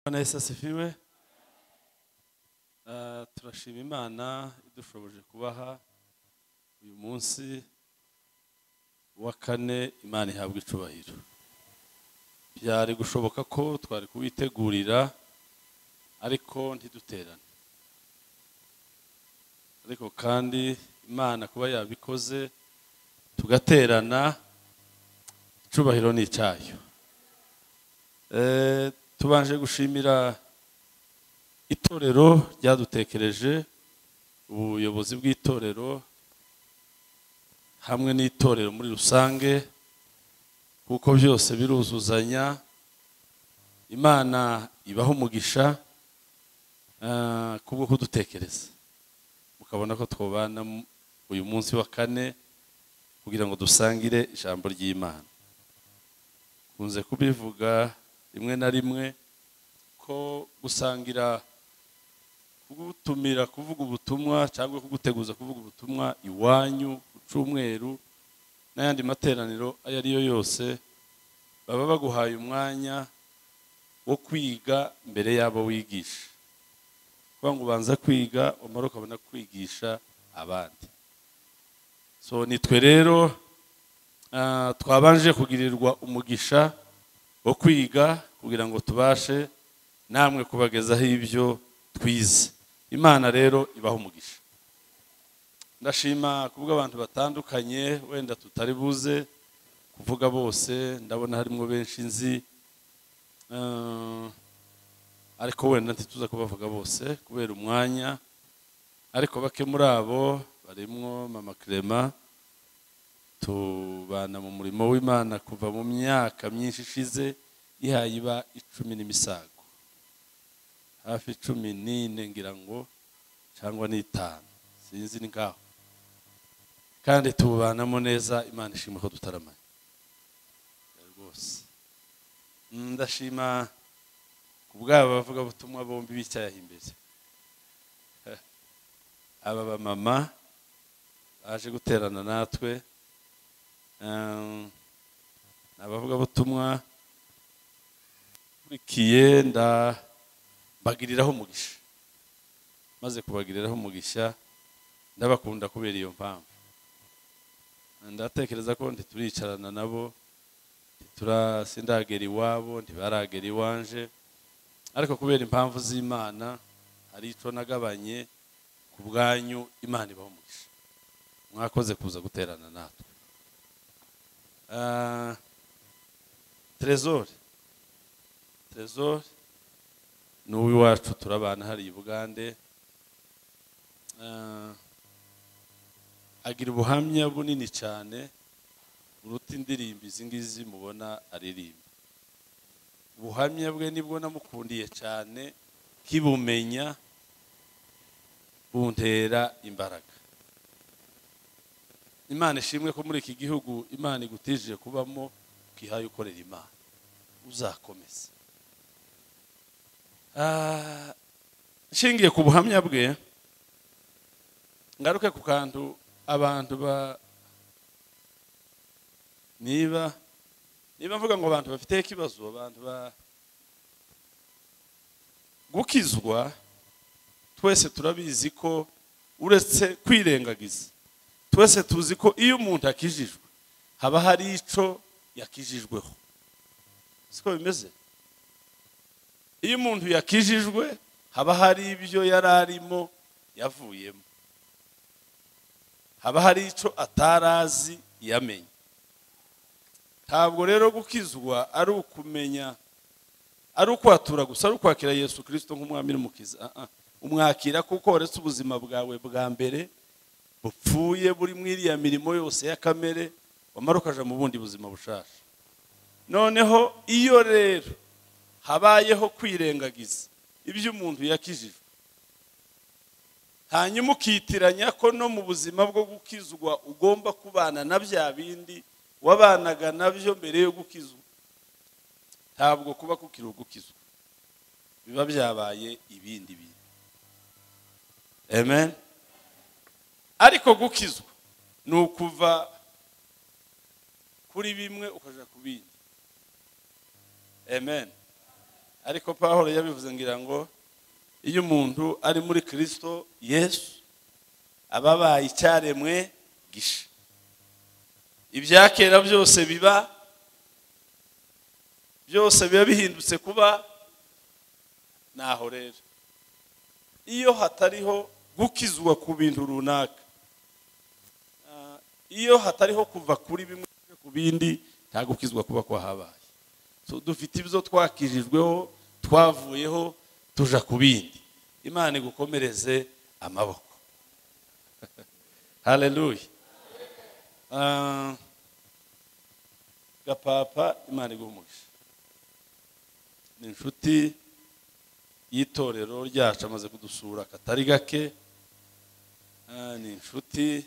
Imana yose asifime Eh, turashima imana idushoboje kubaha uyu munsi wa kane imana ihabwa icubahiro byari gushoboka ko twari kuwitegurira ariko ntiduterane ariko kandi imana kuba yabikoze tugaterana icubahiro ni icyayo Eh, tubanje gushimira itorero ryadutekereje ubuyobozi bw'itorero hamwe n'itorero muri rusange kuko byose biruzuzanya imana ibaha umugisha eh, kubwo kudutekereza mukabona ko twobana mu- uyu munsi wa kane kugira ngo dusangire ijambo ry'imana kunze kubivuga rimwe na rimwe ko gusangira kugutumira kuvuga ubutumwa cyangwa kuguteguza kuvuga ubutumwa iwanyu ku cyumweru n'ayandi materaniro ayo ari yo yose baba baguhaye umwanya wo kwiga mbere y'abo wigisha kuvuga ngo ubanza kwiga umara ukabona kwigisha abandi so nitwe rero Ah, twabanje kugirirwa umugisha wo kwiga kugira ngo tubashe namwe kubagezaho ibyo twize imana rero ibaha umugisha ndashima kubwo abantu batandukanye wenda tutari buze kuvuga bose ndabona harimo benshi nzi Ah, ariko wenda ntituza kubavuga bose kubera umwanya ariko bake muri abo barimo mama Clement tubana mu murimo w'imana kuva mu myaka myinshi ishize ihaye iba icumi n'imisago hafi cumi n'ine ngira ngo cyangwa n'itanu sinzi ni ngaho kandi tubanamo neza imana ishima ko tutaramanye rwose Mm, ndashima ku bw'aba bavugabutumwa bombi b'icyaha imbere aba bamama baje guterana natwe ni abavugabutumwa nkurikiye ndabagiriraho umugisha maze kubagiriraho umugisha ndabakunda kubera iyo mpamvu ndatekereza ko ntituricarana nabo ntitura- sindagera iwabo ntibaragera iwanje ariko kubera impamvu z'imana hari icyo nagabanye ku bwanyu imana ibaho umugisha mwakoze kuza guterana natwe Ah, Trezor Trezor ni uw'iwacu turabana hariya i Bugande Ah, agira ubuhamya bunini cyane buruta indirimbo izi ngizi mubona aririmba ubuhamya bwe nibwo namukundiye cyane kibumenya buntera imbaraga imana ishimwe ko muri iki gihugu imana igutije kubamo ukihaye ukorera imana uzakomeza Ah, nshingiye ku buhamya bwe ngaruke ku kantu abantu ba niba niba mvuga ngo abantu bafite ikibazo abantu ba gukizwa twese turabizi ko uretse kwirengagiza twese tuzi ko iyo umuntu akijijwe haba hari icyo yakijijweho siko bimeze iyo umuntu yakijijwe haba hari ibyo yari arimo yavuyemo haba hari icyo atarazi yamenye ntabwo rero gukizwa ari ukumenya ari ukwatura gusa ari ukwakira yesu kirisito nk'umwami n'umukiza Ah, ah. umwakira kuko waretse ubuzima bwawe bwa mbere bupfuye buri mu iriya mirimo yose ya kamere wamara ukaja mu bundi buzima bushasha noneho iyo rero habayeho kwirengagiza ibyo umuntu yakijijwe hanyuma ukitiranya ko no mu buzima bwo gukizwa ugomba kubana na bya bindi wabanaga nabyo mbere yo gukizwa ntabwo kuba kukiri ugukizwa biba byabaye ibindi bintu amen ariko gukizwa ni ukuva kuri bimwe ukaja ku bindi amen ariko paul yabivuze ngira ngo iyo umuntu ari muri kirisito yesu aba abaye icyaremwe gisha ibya kera byose biba byose biba bihindutse kuba naho rero iyo hatariho gukizwa ku bintu runaka ah, iyo hatariho kuva kuri bimwe ujya ku bindi nta gukizwa kuba kwahabaye So, dufite ibyo twakijijweho twavuyeho tuja ku bindi imana igukomereze amaboko haleluya Ah, gapapa imana iguha umugisha ni inshuti y'itorero ryacu amaze kudusura katari gake Ah, ni inshuti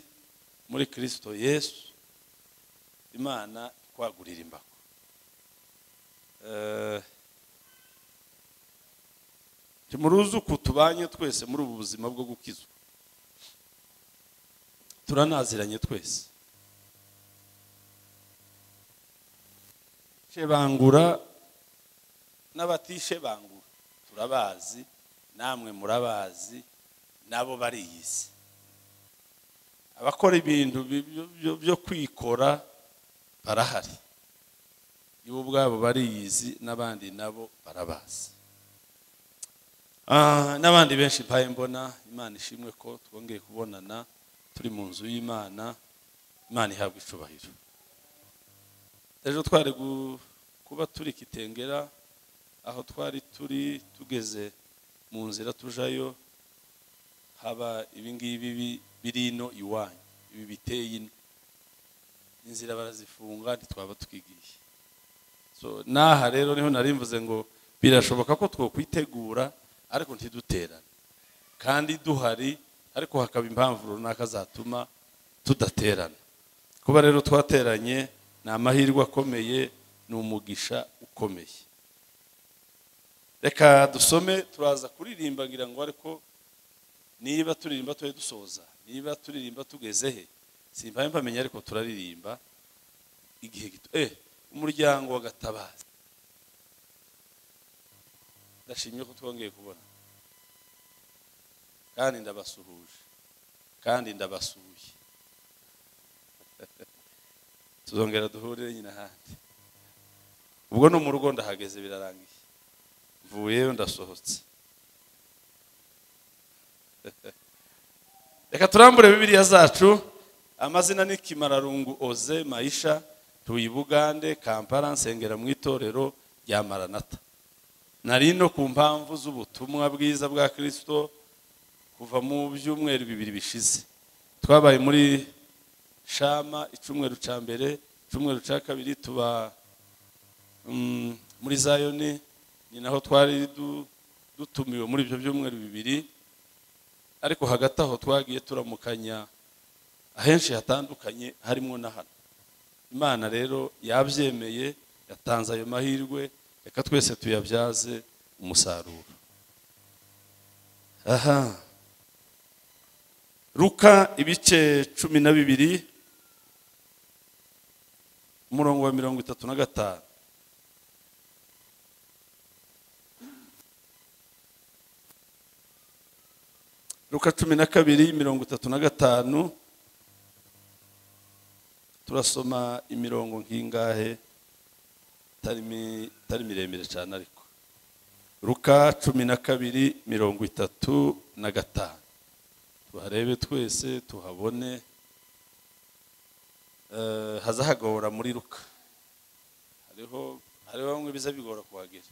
muri kirisito yesu imana ikwagurira imbago Eh, timuruzi uku tubanye twese muri ubu buzima bwo gukizwa turanaziranye twese shebangura n'abatishebangura turabazi namwe murabazi nabo bariyizi abakora ibintu bi- byo- byo- byo kwikora barahari ibo ubwabo bariyizi n'abandi nabo barabazi Ah, n'abandi benshi mpaye mbona imana ishimwe ko twongeye kubonana turi mu nzu y'imana imana ihabwa icubahiro ejo twari gu- kuba turi kitengera aho twari turi tugeze mu nzira tujayo haba ibingibi bi- biri ino iwanyu ibi biteye ino inzira barazifunga ntitwaba twigiye so n'aha rero niho nari mvuze ngo birashoboka ko twokwitegura ariko ntiduterane kandi duhari ariko hakaba impamvu runaka zatuma tudaterana kuba rero twateranye ni amahirwe akomeye ni umugisha ukomeye reka dusome turaza kuririmba ngira ngo ariko niba turirimba tujye dusoza niba turirimba tugeze he simbaye mpamenya ariko turaririmba igihe gito eh umuryango wa gatabazi ndashimye ko twongeye kubona kandi ndabasuhuje kandi ndabasuye tuzongera duhure nyine ahandi ubwo no mu rugo ndahageze birarangiye mvuyeyo ndasohotse reka turambure bibiliya zacu amazina ni kimararungu oze mayisha tuyibugande kampala nsengera mu itorero rya maranata nari no ku mpamvu z'ubutumwa bwiza bwa kirisito kuva mu byumweru bibiri bishize twabaye muri shama icumweru ca mbere icumweru ca kabiri tuba mm, muri zayoni ni naho twari du- dutumiwe muri ibyo byumweru bibiri ariko hagati aho twagiye turamukanya ahenshi hatandukanye harimo na hano imana rero yabyemeye yatanze ayo mahirwe reka twese tuyabyaze umusaruro aha ruka ibice cumi na bibiri umurongo wa mirongo itatu na gatanu Luka cumi na kabiri mirongo itatu na gatanu turasoma imirongo nk'ingahe itari mi- itari miremire cyane ariko Luka cumi na kabiri mirongo itatu na gatanu tuharebe twese tuhabone Eh, haza hagora muri Luka hariho hariho bamwe biza bigora kuhagera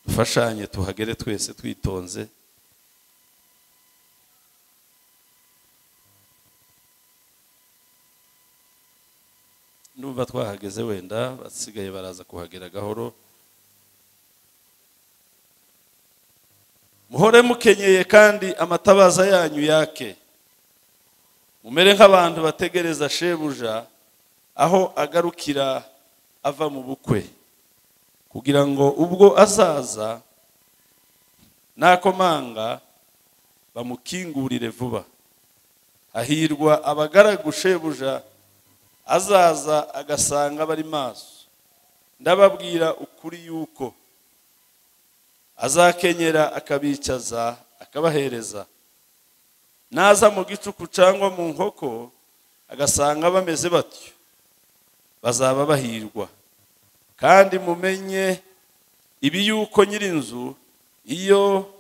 dufashanye tuhagere twese twitonze numva twahageze wenda basigaye baraza kuhagera gahoro muhore mukenyeye kandi amatabaza yanyu yake mumere nk'abantu bategereza shebuja aho agarukira ava mu bukwe kugira ngo ubwo azaza nakomanga bamukingurire vuba hahirwa abagaragu shebuja azaza agasanga bari maso ndababwira ukuri yuko azakenyera akabicaza akabahereza naza mu gicuku cyangwa mu nkoko agasanga bameze batyo bazaba bahirwa kandi mumenye ibi yuko nyir'inzu iyo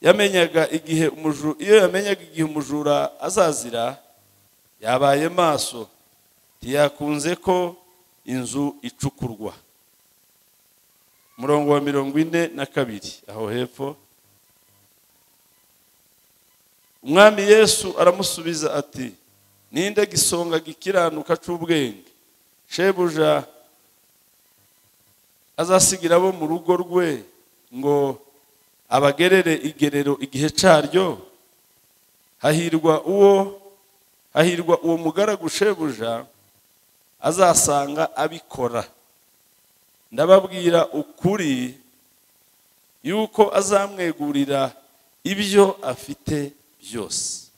yamenyaga igihe umuju- iyo yamenyaga igihe umujura azazira yabaye maso ntiyakunze ko inzu icukurwa murongo wa mirongo ine na kabiri aho hepfo umwami yesu aramusubiza ati ninde gisonga gikiranuka cy'ubwenge shebuja azasigira abo mu rugo rwe ngo abagerere igerero igihe cyaryo hahirwa uwo hahirwa uwo mugaragu shebuja azasanga abikora ndababwira ukuri yuko azamwegurira ibyo afite byose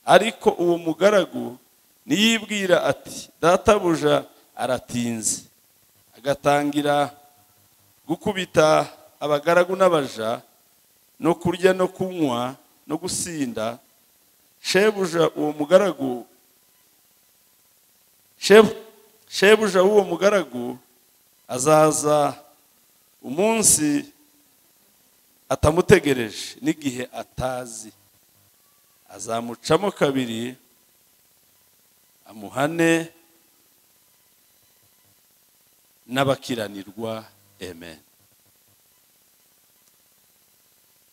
ariko uwo mugaragu niyibwira ati databuja aratinze agatangira gukubita abagaragu n'abaja no kurya no kunywa no gusinda shebuja uwo mugaragu Shebu- shebuja w'uwo mugaragu azaza umunsi atamutegereje n'igihe atazi azamucamo kabiri amuhane n'abakiranirwa amen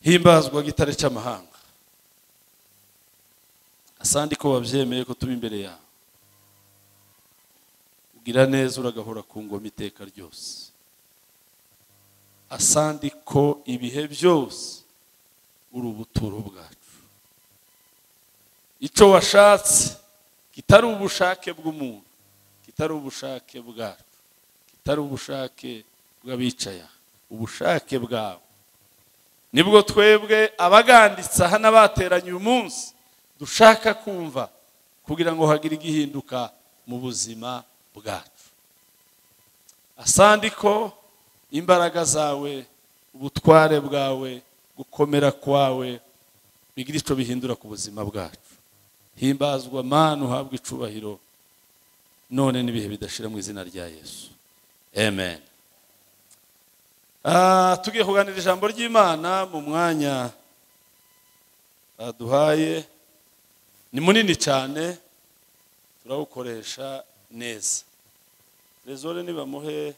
himbazwa gitare cy'amahanga asandi ko wabyemeye ko tuba imbere yawe gira neza uragahora ku ngoma iteka ryose asandi ko ibihe byose uri ubuturo bwacu icyo washatse kitari ubushake bw'umuntu kitari ubushake bwacu kitari ubushake bw'abicaya ubushake bwawe nibwo twebwe abaganditse aha n'abateranye uyu munsi dushaka kumva kugira ngo hagire igihinduka mu buzima bwacu asandi ko imbaraga zawe ubutware bwawe gukomera kwawe bigira icyo bihindura ku buzima bwacu himbazwa mana uhabwe icubahiro none n'ibihe bidashira mu izina rya yesu amen Ah, tugiye kuganira ijambo ry'imana mu mwanya baduhaye ni munini cyane turawukoresha neza rezore nibamuhe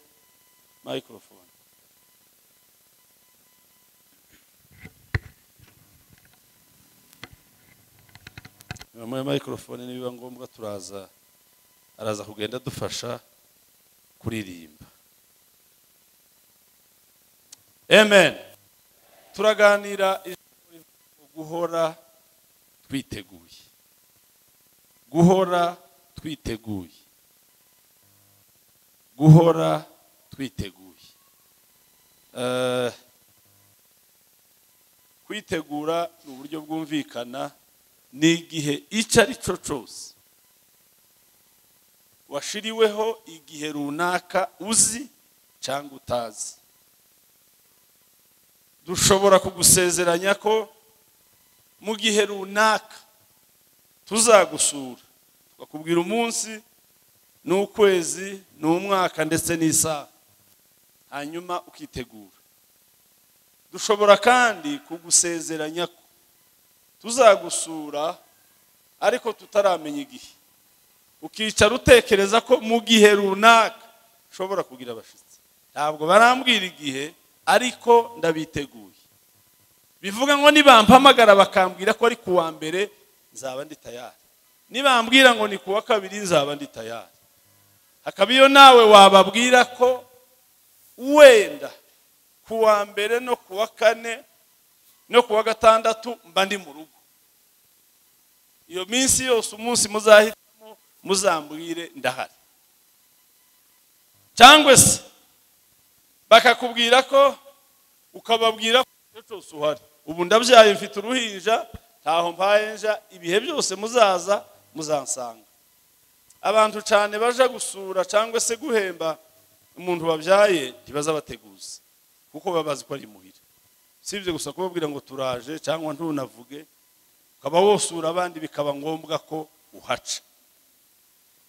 microphone nibamuhe microphone nibiba ngombwa turaza araza kugenda adufasha kuririmba amen turaganira ijambo rivuga guhora twiteguye guhora twiteguye guhora twiteguye Eh, kwitegura ni uburyo bwumvikana ni igihe icyo ari cyo cyose washiriweho igihe runaka uzi cyangwa utazi dushobora kugusezeranya ko mu gihe runaka tuzagusura bakubwira umunsi n'ukwezi n'umwaka ndetse n'isaha hanyuma ukitegura dushobora kandi kugusezeranya ko tuzagusura ariko tutaramenya igihe ukicara utekereza ko mu gihe runaka ushobora kugira abashyitsi ntabwo barambwira igihe ariko ndabiteguye bivuga ngo nibampamagara bakambwira ko ari kuwa mbere nzaba ndi tayari nibambwira ngo ni kuwa kabiri nzaba ndi tayari hakaba iyo nawe wababwira ko wenda kuwa mbere no kuwa kane no kuwa gatandatu mba ndi mu rugo iyo minsi yose umunsi muzahitamo muzambwire ndahari cyangwa se bakakubwira ko ukababwira ko igihe cyose uhari ubu ndabyaye mfite uruhinja ntaho mpayenja ibihe byose muzaza muzansanga abantu cyane baja gusura cyangwa se guhemba umuntu babyaye ntibazabateguza kuko baba bazi ko ari imuhira si ibyo gusa kubabwira ngo turaje cyangwa ntunavuge ukaba wosura abandi bikaba ngombwa ko uhaca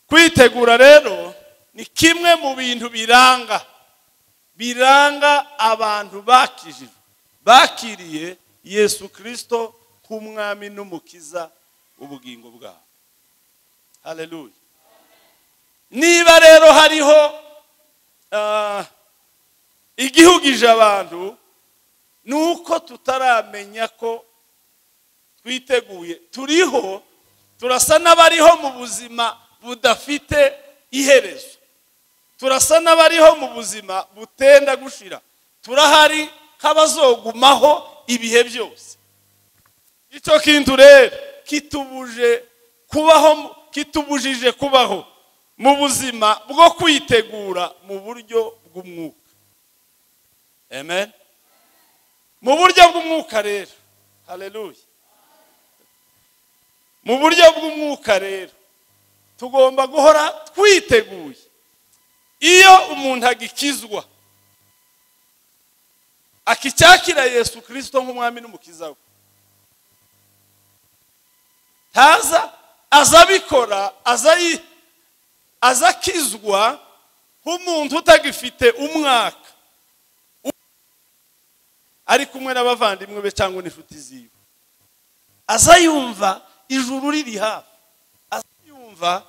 kwitegura rero ni kimwe mu bintu biranga biranga abantu bakijijwe bakiriye yesu kirisito nk'umwami n'umukiza ubugingo bwabo hareruye niba rero hariho igihugije abantu ni uko tutaramenya ko twiteguye turiho turasa n'abariho mu buzima budafite iherezo turasa n'abariho mu buzima butenda gushira turahari nk'abazogumaho ibihe byose icyo kintu rero kitubuje kubaho kitubujije kubaho mu buzima bwo kwitegura mu buryo bw'umwuka amen mu buryo bw'umwuka rero hareruye mu buryo bw'umwuka rero tugomba guhora twiteguye iyo umuntu agikizwa akicyakira yesu kirisito nk'umwami n'umukiza we ntaza aza abikora aza aza akizwa nk'umuntu utagifite umwaka ari kumwe n'abavandimwe be cyangwa n'inshuti ziwe aza yumva ijuru riri hafi aza yumva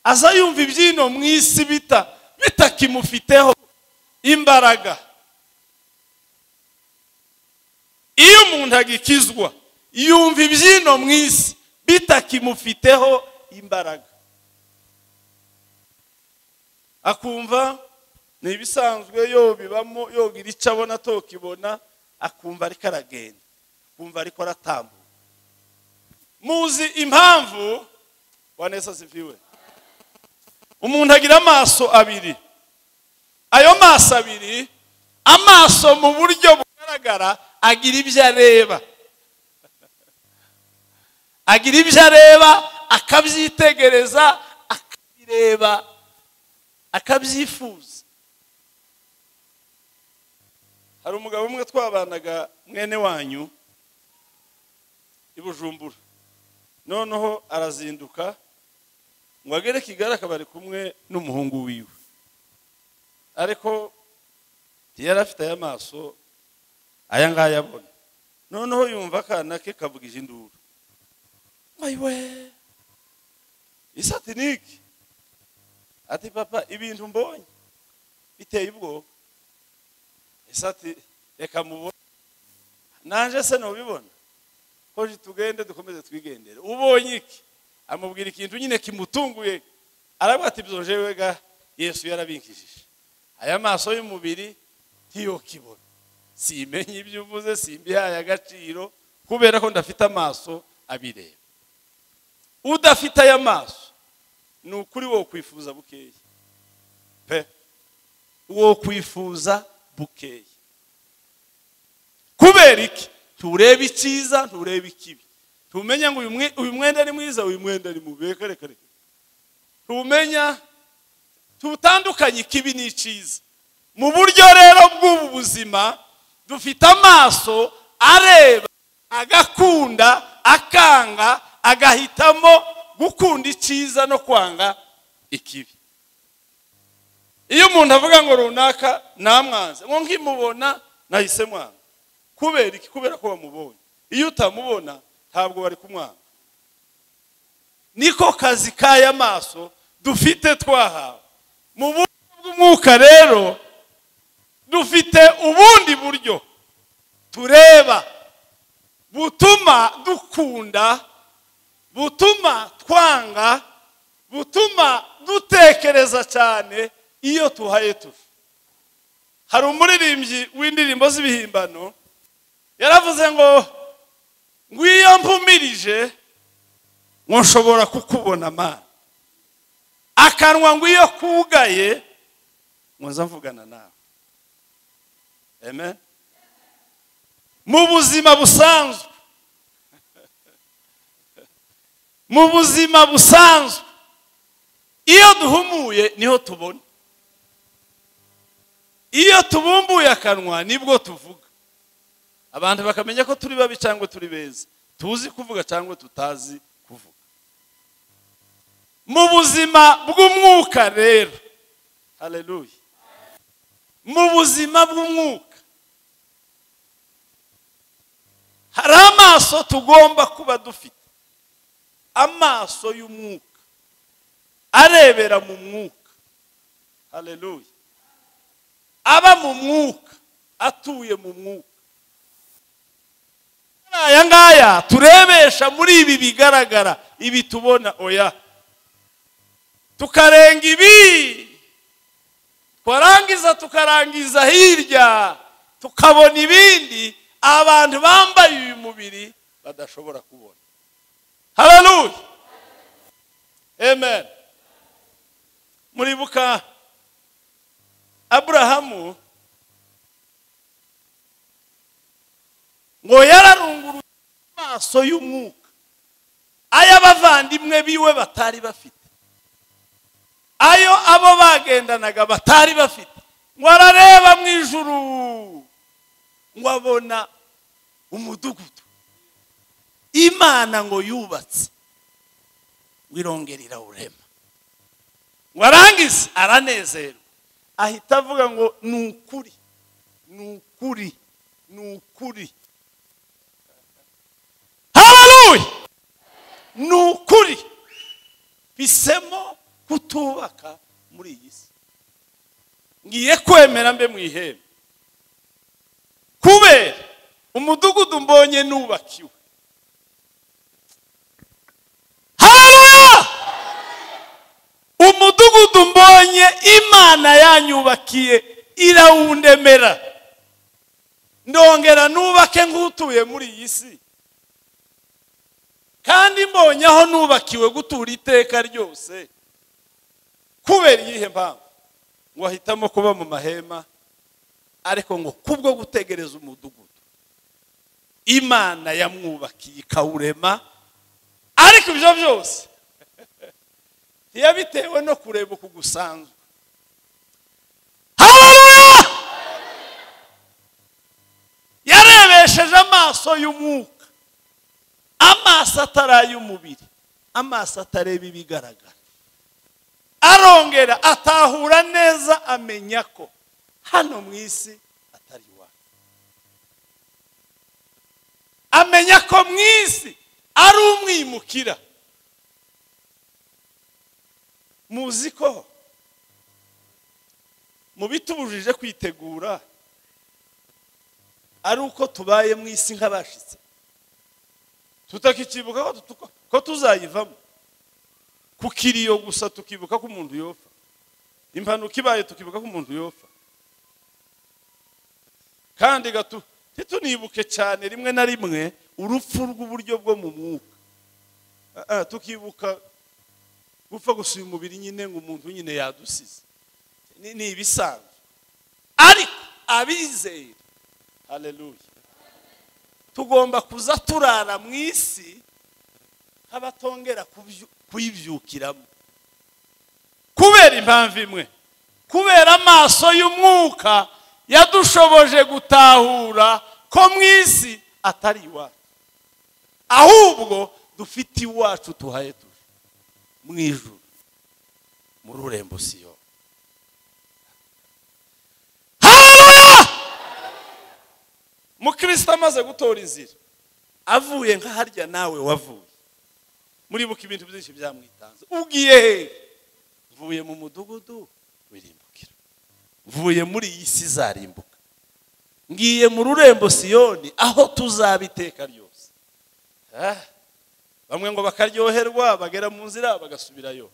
aza yumva ibyino mu isi bita bitakimufiteho imbaraga iyo umuntu agikizwa yumva ibyino mu isi bitakimufiteho imbaraga akumva ni ibisanzwe yo bibamo yogira icyo abona tokibona akumva ariko aragenda akumva ariko aratambuka muzi impamvu wanesa ziviwe umuntu agira amaso abiri ayo maso abiri amaso mu buryo bugaragara agira ibyo areba agira ibyo areba akabyitegereza akabireba akabyifuza hari umugabo umwe twabanaga mwene wanyu i bujumbura noneho arazinduka ngo agere kigali akaba ari kumwe n'umuhungu wiwe ariko yari afite aya maso aya ngaya abona noneho yumva akana ke kavugije induru mayiwe isatinike ati papa ibintu mbonye biteye ubwoba isati reka mubone nanjye se ntubibona ko tugende dukomeze twigendere ubonye iki amubwira ikintu nyine kimutunguye aravuga ati byojewe ga yesu yarabinkishije aya maso y'umubiri ntiyo kibona simenye ibyo uvuze simbihaye agaciro kubera ko ndafite amaso abireba udafite aya maso ni ukuri wo kwifuza bukeya pe wo kwifuza bukeya kubera iki turebe icyiza nturebe ikibi tumenya ngo uyu mwenda ari mwiza uyu mwenda ari mubi reka reka reka tumenya tutandukanye ikibi n'icyiza mu buryo rero bw'ubu buzima dufite amaso areba agakunda akanga agahitamo gukunda icyiza no kwanga ikibi iyo umuntu avuga ngo runaka namwanze ngo nkimubona nahise mwanga kubera iki kubera ko bamubonye iyo utamubona ntabwo bari kumwanga niko kazi k'aya maso dufite twahawe mu buryo bw'umwuka rero dufite ubundi buryo tureba butuma dukunda butuma twanga butuma dutekereza cyane iyo tuhaye tuva hari umuririmbyi w'indirimbo z'ibihimbano yaravuze ngo ngo iyo mpumirije ngo nshobora kukubona amana akanwa ngo iyo kugaye ngo nza mvugana nawe amen mu buzima busanzwe mu buzima busanzwe iyo duhumuye niho tubona iyo tubumbuye akanwa nibwo tuvuga abantu bakamenya ko turi babi cyangwa turi beza tuzi kuvuga cyangwa tutazi kuvuga mu buzima bw'umwuka rero hareruye mu buzima bw'umwuka hari amaso tugomba kuba dufite amaso y'umwuka arebera mu mwuka hareruye aba mu mwuka atuye mu mwuka aya ngaya turebesha muri ibi bigaragara ibi tubona oya tukarenga ibi twarangiza tukarangiza hirya tukabona ibindi abantu bambaye uyu mubiri badashobora kubona hararuye amen muribuka aburahamu ngo yararunguruye amaso y'umwuka ay'abavandimwe biwe batari bafite ayo abo bagendanaga batari bafite ngo arareba mu ijuru ngo abona umudugudu imana ngo yubatse ngo irongere irawurema ngo arangize aranezerwa ahita avuga ngo ni ukuri ni ukuri ni ukuri hararuye ni ukuri bisemo kutubaka muri iyi si ngiye kwemera mbe mu ihembe kubera umudugudu mbonye nubakiwe hararuya umudugudu mbonye imana yanyubakiye irawundemera ndongera nubake nk'utuye muri iyi si kandi mbonye aho nubakiwe gutura iteka ryose kubera iyihe mpamvu ngo ahitamo kuba mu mahema ariko ngo kubwo gutegereza umudugudu imana yamwubakiye ikawurema ariko ibyo byose ntiyabitewe no kureba uku gusanzwe hararuya yarebesheje amaso y'umwuka amaso atari ay'umubiri amaso atareba ibigaragara arongera atahura neza amenya ko hano mu isi atari iwacu amenya ko mu isi ari umwimukira muzi ko mu bitubujije kwitegura ari uko tubaye mu isi nk'abashitse tutakikibuka ko tuzayivamo ku kiriyo gusa tukibuka ko umuntu yopfa impanuka ibaye tukibuka ko umuntu yopfa kandi gato ntitunibuke cyane rimwe na rimwe urupfu rw'uburyo bwo mu mwuka tukibuka gupfa gusuye umubiri nyine ngo umuntu nyine yadusize ni ibisanzwe ariko abizeye hareruye tugomba kuza turara mu isi nk'abatongera kuyibyukiramo kubera impamvu imwe kubera amaso y'umwuka yadushoboje gutahura ko mu isi atari iwacu ahubwo dufite iwacu tuhaye tuje mu ijuru muri urembo siyo mukirisita amaze gutora inzira avuye nka harya nawe wavuye muribuka ibintu byinshi byamwitanze ubwiye he mvuye mu mudugudu wirimbukira mvuye muri iyi si izarimbuka ngiye mu rurembo siyoni aho tuzaba iteka ryose bamwe ngo bakaryoherwa bagera mu nzira bagasubirayo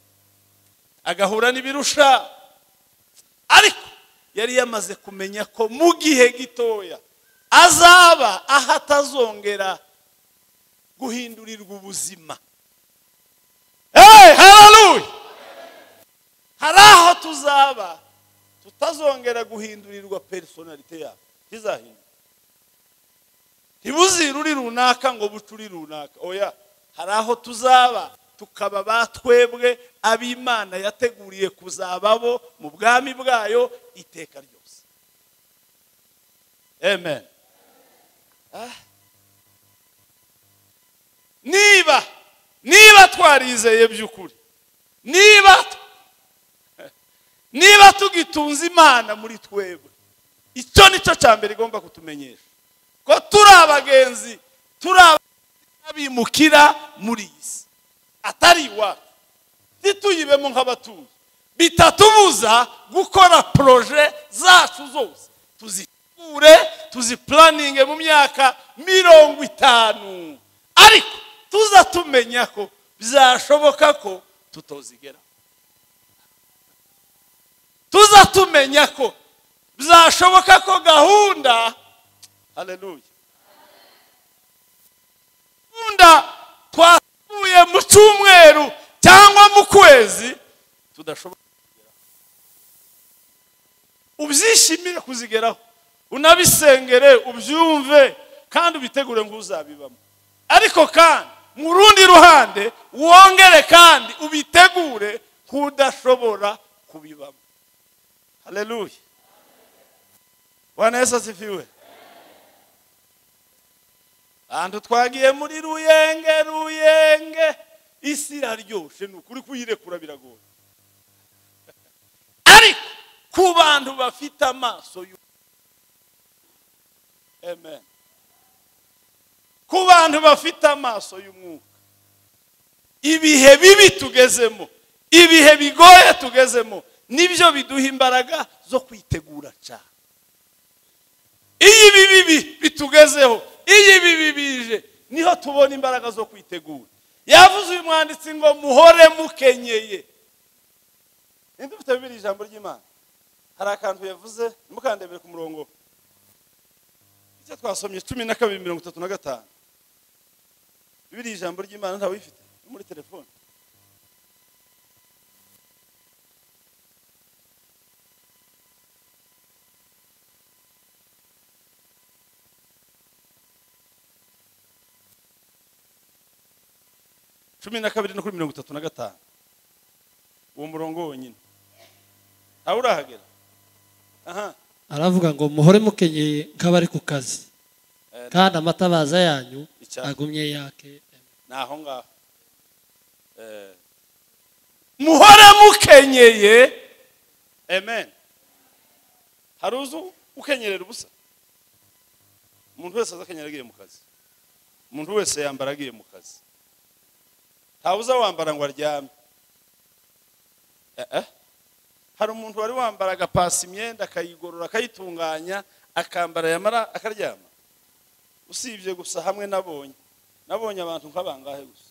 agahura n'ibirusha ariko yari yamaze kumenya ko mu gihe gitoya azaba aho atazongera guhindurirwa ubuzima hararuye hari aho tuzaba tutazongera guhindurirwa personalite yacu ntizahinduke ntibuzire uri runaka ngo buce uri runaka oya hari aho tuzaba tukaba ba twebwe ab'imana yateguriye kuzababo mu bwami bwayo iteka ryose amen Ah. niba niba twarizeye by'ukuri niba niba tugitunze imana muri twebwe icyo nicyo cya mbere igomba kutumenyesha ko turi abagenzi turi abimukira muri iyi si atari iwacu ntituyibemo nk'abatuye bitatubuza gukora poroje zacu zose tuzitegure tuzipuraninge mu myaka mirongo itanu ariko tuza tumenya ko byashoboka ko tutozigera tuza tumenya ko bizashoboka ko gahunda haleluya gahunda twasuye mu cyumweru cyangwa mu kwezi tudashobora kuzigeraho ubyishimire kuzigeraho unabisengere ubyumve kandi ubitegure ngo uzabibamo ariko kandi mu rundi ruhande wongere kandi ubitegure nk'udashobora kubibamo Haleluya. Bwana Yesu asifiwe. Ahantu twagiye muri ruyenge ruyenge isi iraryoshe ni ukuri kuyirekura biragoye. Ariko ku bantu bafite amaso yu Amen. Ku bantu bafite amaso y'umwuka. Ibihe bibi tugezemo, ibihe bigoye tugezemo, nibyo biduha imbaraga zo kwitegura cyane iyo ibi bibi bitugezeho iyo ibi bibije niho tubona imbaraga zo kwitegura yavuze uyu mwanditsi ngo muhore mukenyeye ninde ufite bibiri ijambo ry'imana hari akantu yavuze ntimukandebere ku murongo icyo twasomye cumi na kabiri mirongo itatu na gatanu bibiri ijambo ry'imana ntawifite no muri telefone cumi na kabiri no kuri mirongo itatu na gatanu uwo murongo wonyine ntawe urahagera aha aravuga ngo muhore mukenyeye nk'abari ku kazi kandi amatabaza yanyu Icyapa. agumye yake ni aho ngaho Eh, muhore mukenyeye amen hari uzi ukenyerera ubusa umuntu wese azakenyera agiye mu kazi umuntu wese yambara agiye mu kazi ntawe uzawambara ngo aryame Eh, eh. hari umuntu wari wambara agapasa imyenda akayigorora akayitunganya akambara yamara akaryama usibye gusa hamwe nabonye nabonye abantu nk'abangahe gusa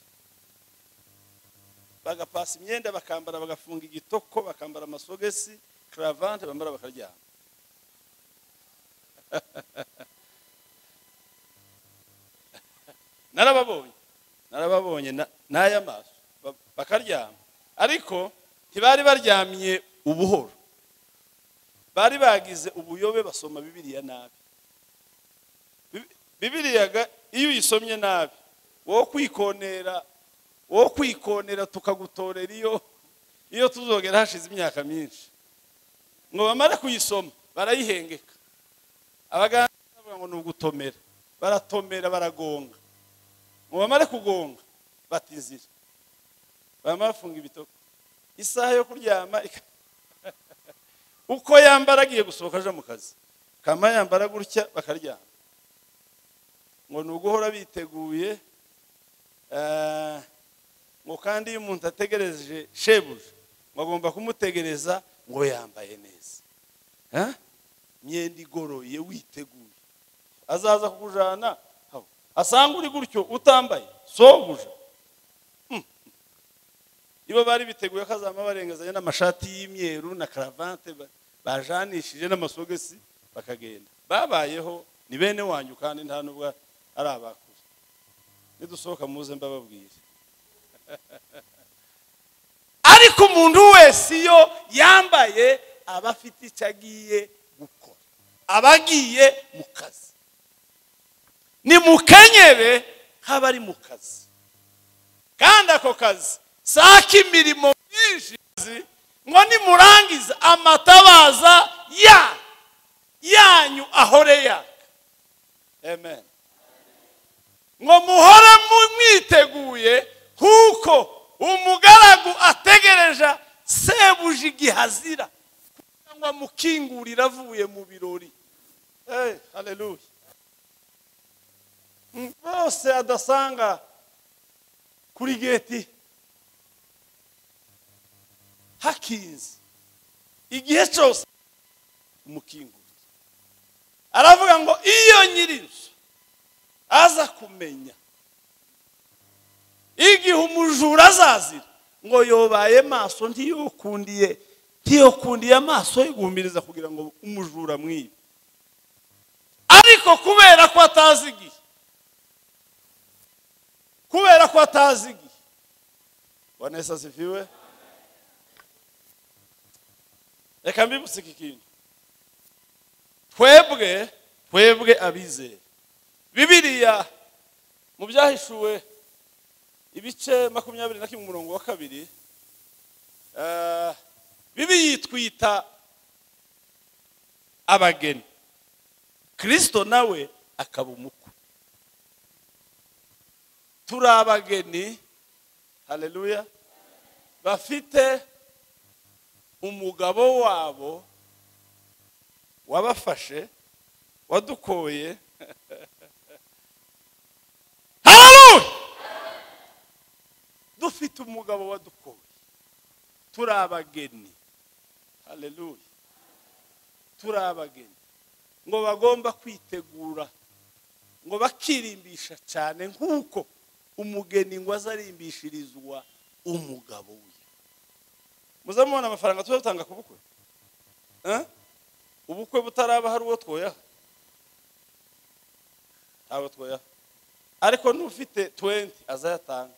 bagapasa imyenda bakambara bagafunga igitoko bakambara amasogesi karavante bambara bakaryama narababonye narababonye na- n'aya maso ba- bakaryama ariko ntibari baryamye ubuhoro bari bagize ubuyobe basoma bibiliya nabi Bi- bibiliya ga- iyo uyisomye nabi wowe kwikonera wowe kwikonera tukagutorera iyo iyo tuzogera hashize imyaka myinshi ngo bamara kuyisoma barayihengeka abaganga bavuga ngo ni ugutomera baratomera baragonga ngo bamare kugonga bata inzira bamara bafunga ibitoko isaha yo kuryama ika- uko yambara agiye gusohoka aje mu kazi kama yambara gutya bakaryama ngo ni uguhora biteguye eh, ngo kandi iyo umuntu ategereje shebuja ngo agomba kumutegereza ngo yambaye neza Eh? imyenda igoroye witeguye azaza kukujana aho. asanga uri gutyo utambaye sobuja Hmm. ibo bari biteguye ko azama barengezanya n'amashati y'imyeru na karavante ba- bajanishije n'amasogesi bakagenda babayeho ni bene wanyu kandi nta nubwo ari abakuze nidusohoka muze mbababwire ariko umuntu wese iyo yambaye aba afite icyo agiye gukora aba agiye mu kazi ni mukenyere nk'abari mu kazi kandi ako kazi si ak'imirimo myinshi ngo nimurangiza amatabaza ya yanyu ahore yaka amen ngo muhore mwiteguye kuko umugaragu ategereje sebuja igihazira cyangwa mukingurira avuye mu birori Eh, haleluya Mm, bose adasanga kuri geti hakinze igihe cyose umukingurira aravuga ngo iyo nyir'inzu aza kumenya igihe umujura azazira ngo yobaye maso ntiyokundiye ntiyokundiye amaso yigumiriza kugira ngo umujura amwibe ariko kubera ko atazi igihe kubera ko atazi igihe bwana yesu asifiwe reka mbibutse iki kintu twebwe twebwe abizeye bibiliya mu byahishuwe ibice makumyabiri na kimwe umurongo wa kabiri eh, bibi yitwita abageni kirisito nawe akaba umukwe turi abageni haleluya bafite umugabo wabo wabafashe wadukoye haleluya dufite umugabo wadukoye turi abageni haleluya turi abageni ngo bagomba kwitegura ngo bakirimbisha cyane nk'uko umugeni ngo azarimbishirizwa umugabo we muze mubona amafaranga tuba dutanga ku bukwe Eh? ubukwe butaraba hari uwo twoyaha ntawe twoyaha ariko n'ufite 20 azayatanga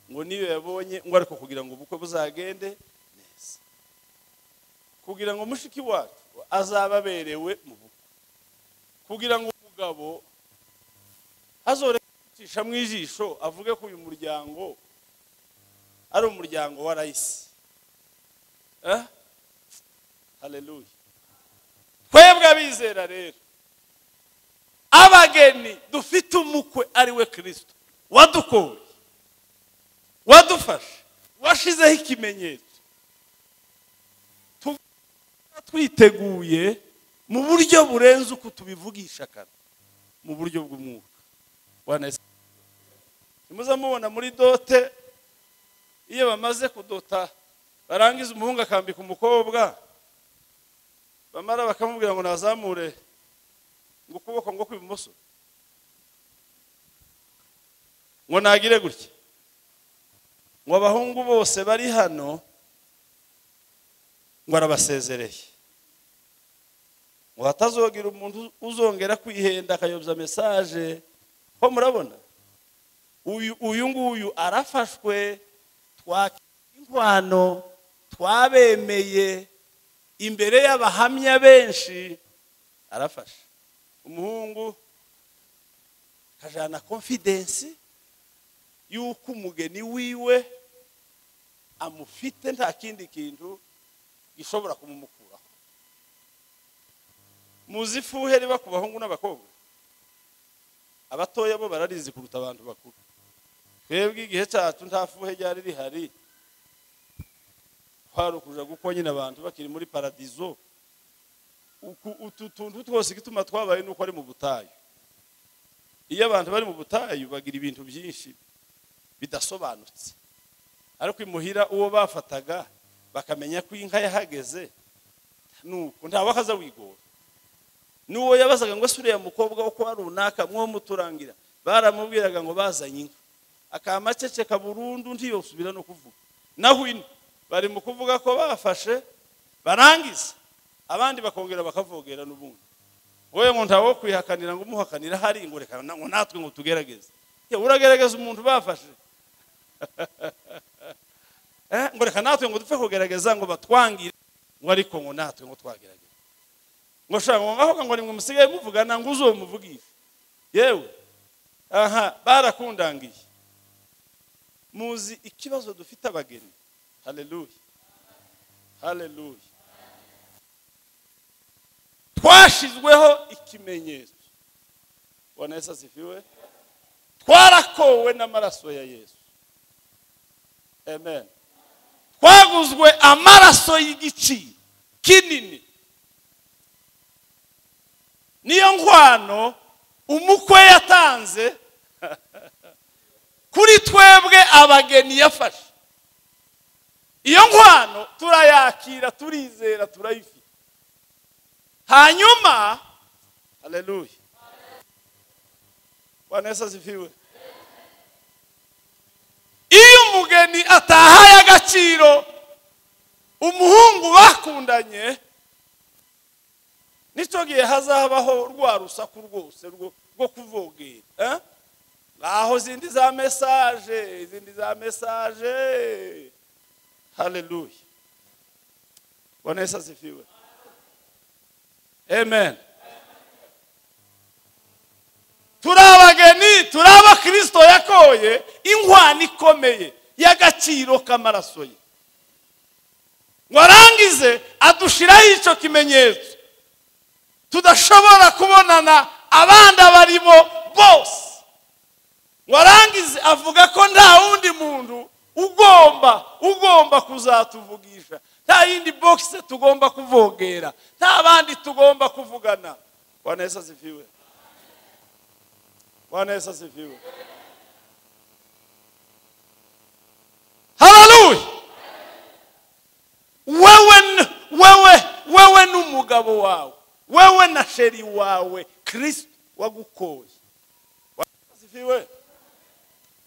ngo niyo yabonye ngo ariko kugira ngo ubukwe buzagende neza kugira ngo mushiki wacu azaba aberewe mu bukwe kugira ngo umugabo azoreka mu ijisho avuge ko uyu muryango ari umuryango wa rayisi Eh? haleluya twebwe abizera rero abageni dufite umukwe ari we kirisito wadukoye wadufashe washizeho ikimenyetso tuba twiteguye mu buryo burenze uko tubivugisha kare mu buryo bw'umwuka wanese nimuze mubona muri dote iyo bamaze kudota barangiza umuhungu akambika umukobwa bamara bakamubwira ngo nazamure ngo ukuboko ngo kw'ibumoso ngo nagire gutya ngo abahungu bose bari hano ngo arabasezereye ngo hatazogira umuntu uzongera kwihenda akayobya mesaje ko murabona uyu uyu nguyu arafashwe twaka inkwano twabemeye imbere y'abahamya benshi arafashe umuhungu akajyana konfidensi y'uko umugeni wiwe amufite nta kindi kintu gishobora kumumukuraho muzi ifuhe riba ku bahungu n'abakobwa abatoya bo bararizi kuruta abantu bakuru twebwe igihe cyacu nta fuhe ryari rihari twarukuja guko nyine abantu bakiri muri paradizo Uku- utu tuntu twose igituma twabaye nuko ari mu butayu iyo abantu bari mu butayu bagira ibintu byinshi bidasobanutse ariko imuhira uwo bafataga bakamenya ko inka yahageze nuko ntawe akaza wigora n'uwo yabazaga ngo ese uriya mukobwa wo kuba runaka mwo muturangira baramubwiraga ngo bazanye inka akamaceceka burundu ntiyosubira no kuvuga naho ino bari mu kuvuga ko bafashe barangiza abandi bakongera bakavogera n'ubundi wowe ngo ntawo kwihakanira ngo umuhakanira hari ngo reka na- ngo natwe ngo tugerageze Ye, uragerageza umuntu bafashe Eh, ngo reka natwe ngo dupfe kugerageza ngo batwangire ngo ariko ngo natwe ngo twagerageze ngo shaka ngo ngaho ngo nimwe musigaye muvugana ngo uzomuvugishe yewe aha barakundangiye muzi ikibazo dufite abageni hareruya hareruya twashyizweho ikimenyetso ubona yesu asifiwe twarakowe n'amaraso ya yesu amen twaguzwe amaraso y'igiciro kinini niyo nkwano umukwe yatanze kuri twebwe abageni yafashe iyo nkwano turayakira turizera turayifite hanyuma hareruya bwana yesu azifiwe iyo umugeni atahaye agaciro umuhungu bakundanye nicyo gihe hazabaho rwa rusaku rwose rwo rwo kuvogera eh? aho zindi za mesaje izindi za mesaje hareruya bwana yesu azifiwe amen turi abageni turi abakristo yakoye inkwano ikomeye y'agaciro k'amaraso ye ngo arangize adushiraho icyo kimenyetso tudashobora kubonana abandi abarimo bose ngo arangize avuga ko nta wundi muntu ugomba ugomba kuzatuvugisha nta yindi bogisi tugomba kuvogera nta bandi tugomba kuvugana bwana yesu asifiwe bwana yesu asifiwe hararuye wewe n- wewe wewe n'umugabo wawe wewe na sheri wawe kirisito wagukoye Bwana Yesu asifiwe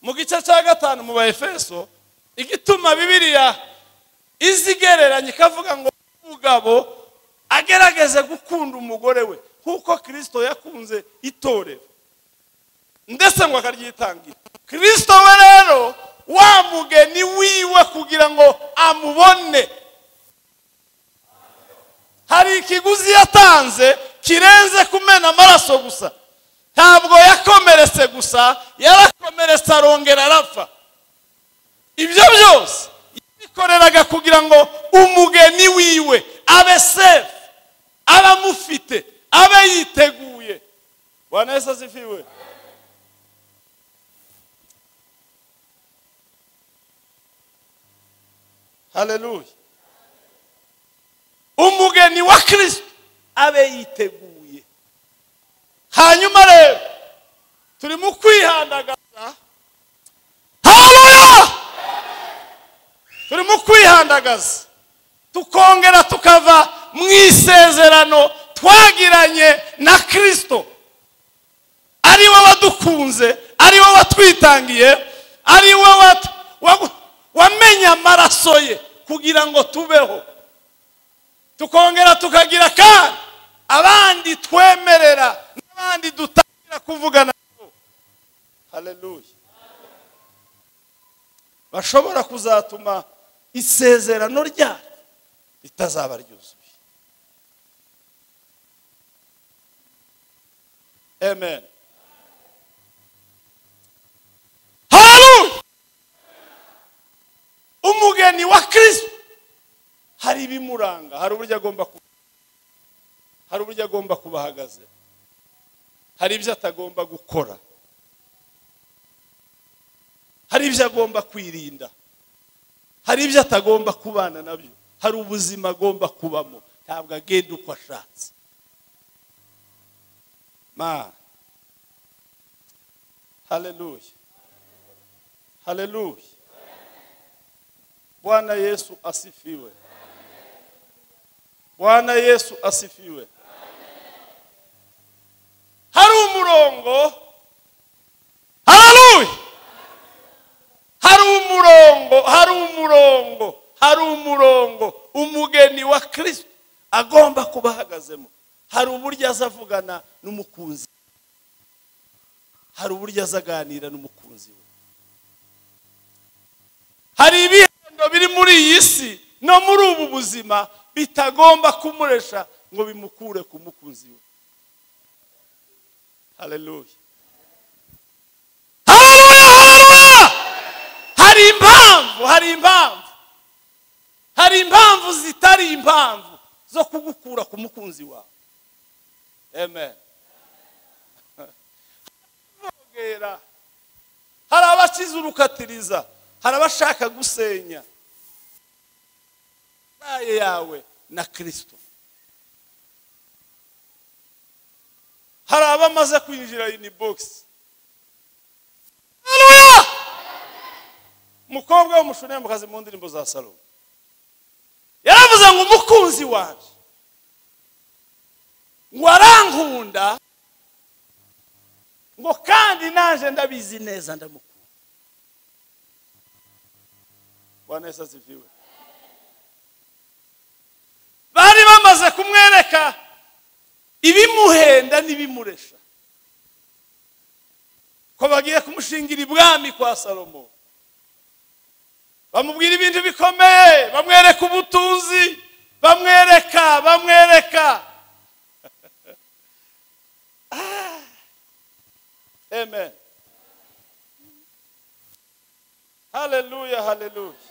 mu gice cya gatanu mu baefeso igituma bibiliya izi igereranya ikavuga ngo umugabo agerageze gukunda umugore we nk'uko kirisito yakunze itorero ndetse ngo akaryitangira kirisito we rero wa mugeni wiwe kugira ngo amubone hari ikiguzi yatanze kirenze kumena amaraso gusa ntabwo yakomeretse gusa yarakomeretse arongera arapfa ibyo byose yabikoreraga kugira ngo umugeni wiwe abe sefu abe amufite abe yiteguye bwana yesu azifiwe hareruya umugeni wa kirisito abe yiteguye hanyuma rero turi mu kwihandagaza haleluya turi mu kwihandagaza tukongera tukava mu isezerano twagiranye na kirisito ari we wadukunze ari we watwitangiye ari we wat- wagu- wamenye amaraso ye kugira ngo tubeho tukongera tukagira kandi abandi twemerera n'abandi dutangira kuvugana nabo hareruya bashobora kuzatuma isezerano ryacu ritazaba ryuzuye amen hareruya umugeni wa kirisito hari ibimuranga hari uburyo agomba kuba hari uburyo agomba kuba ahagaze hari ibyo atagomba gukora hari ibyo agomba kwirinda hari ibyo atagomba kubana nabyo hari ubuzima agomba kubamo ntabwo agenda uko ashatse ma hareruya hareruya bwana yesu asifiwe bwana yesu asifiwe hari umurongo hararuye hari umurongo hari umurongo hari umurongo umugeni wa kirisito agomba kuba ahagazemo hari uburyo aza avugana n'umukunzi we. hari uburyo aza aganira n'umukunzi we hari ibihendo biri muri iyi si no muri ubu buzima bitagomba kumuresha ngo bimukure ku mukunzi we hareruya hareruya hareruya hari impamvu hari impamvu hari impamvu zitari impamvu zo kugukura ku mukunzi wawe amen Bogera. hari abakize urukatiriza hari abashaka gusenya naye yawe na kirisito hari abamaze kwinjira ini bogisi umukobwa w'umushunembakazi mu ndirimbo za salo yaravuze ngo umukunzi wanjye ngo arankunda ngo kandi naje ndabizi neza ndamukunda bwana yesu asifiwe bari bamaze kumwereka ibimuhenda n'ibimuresha ko bagiye kumushingira ibwami kwa salomo bamubwira ibintu bikomeye bamwereka ubutunzi bamwereka bamwereka Ah. amen haleluya haleluya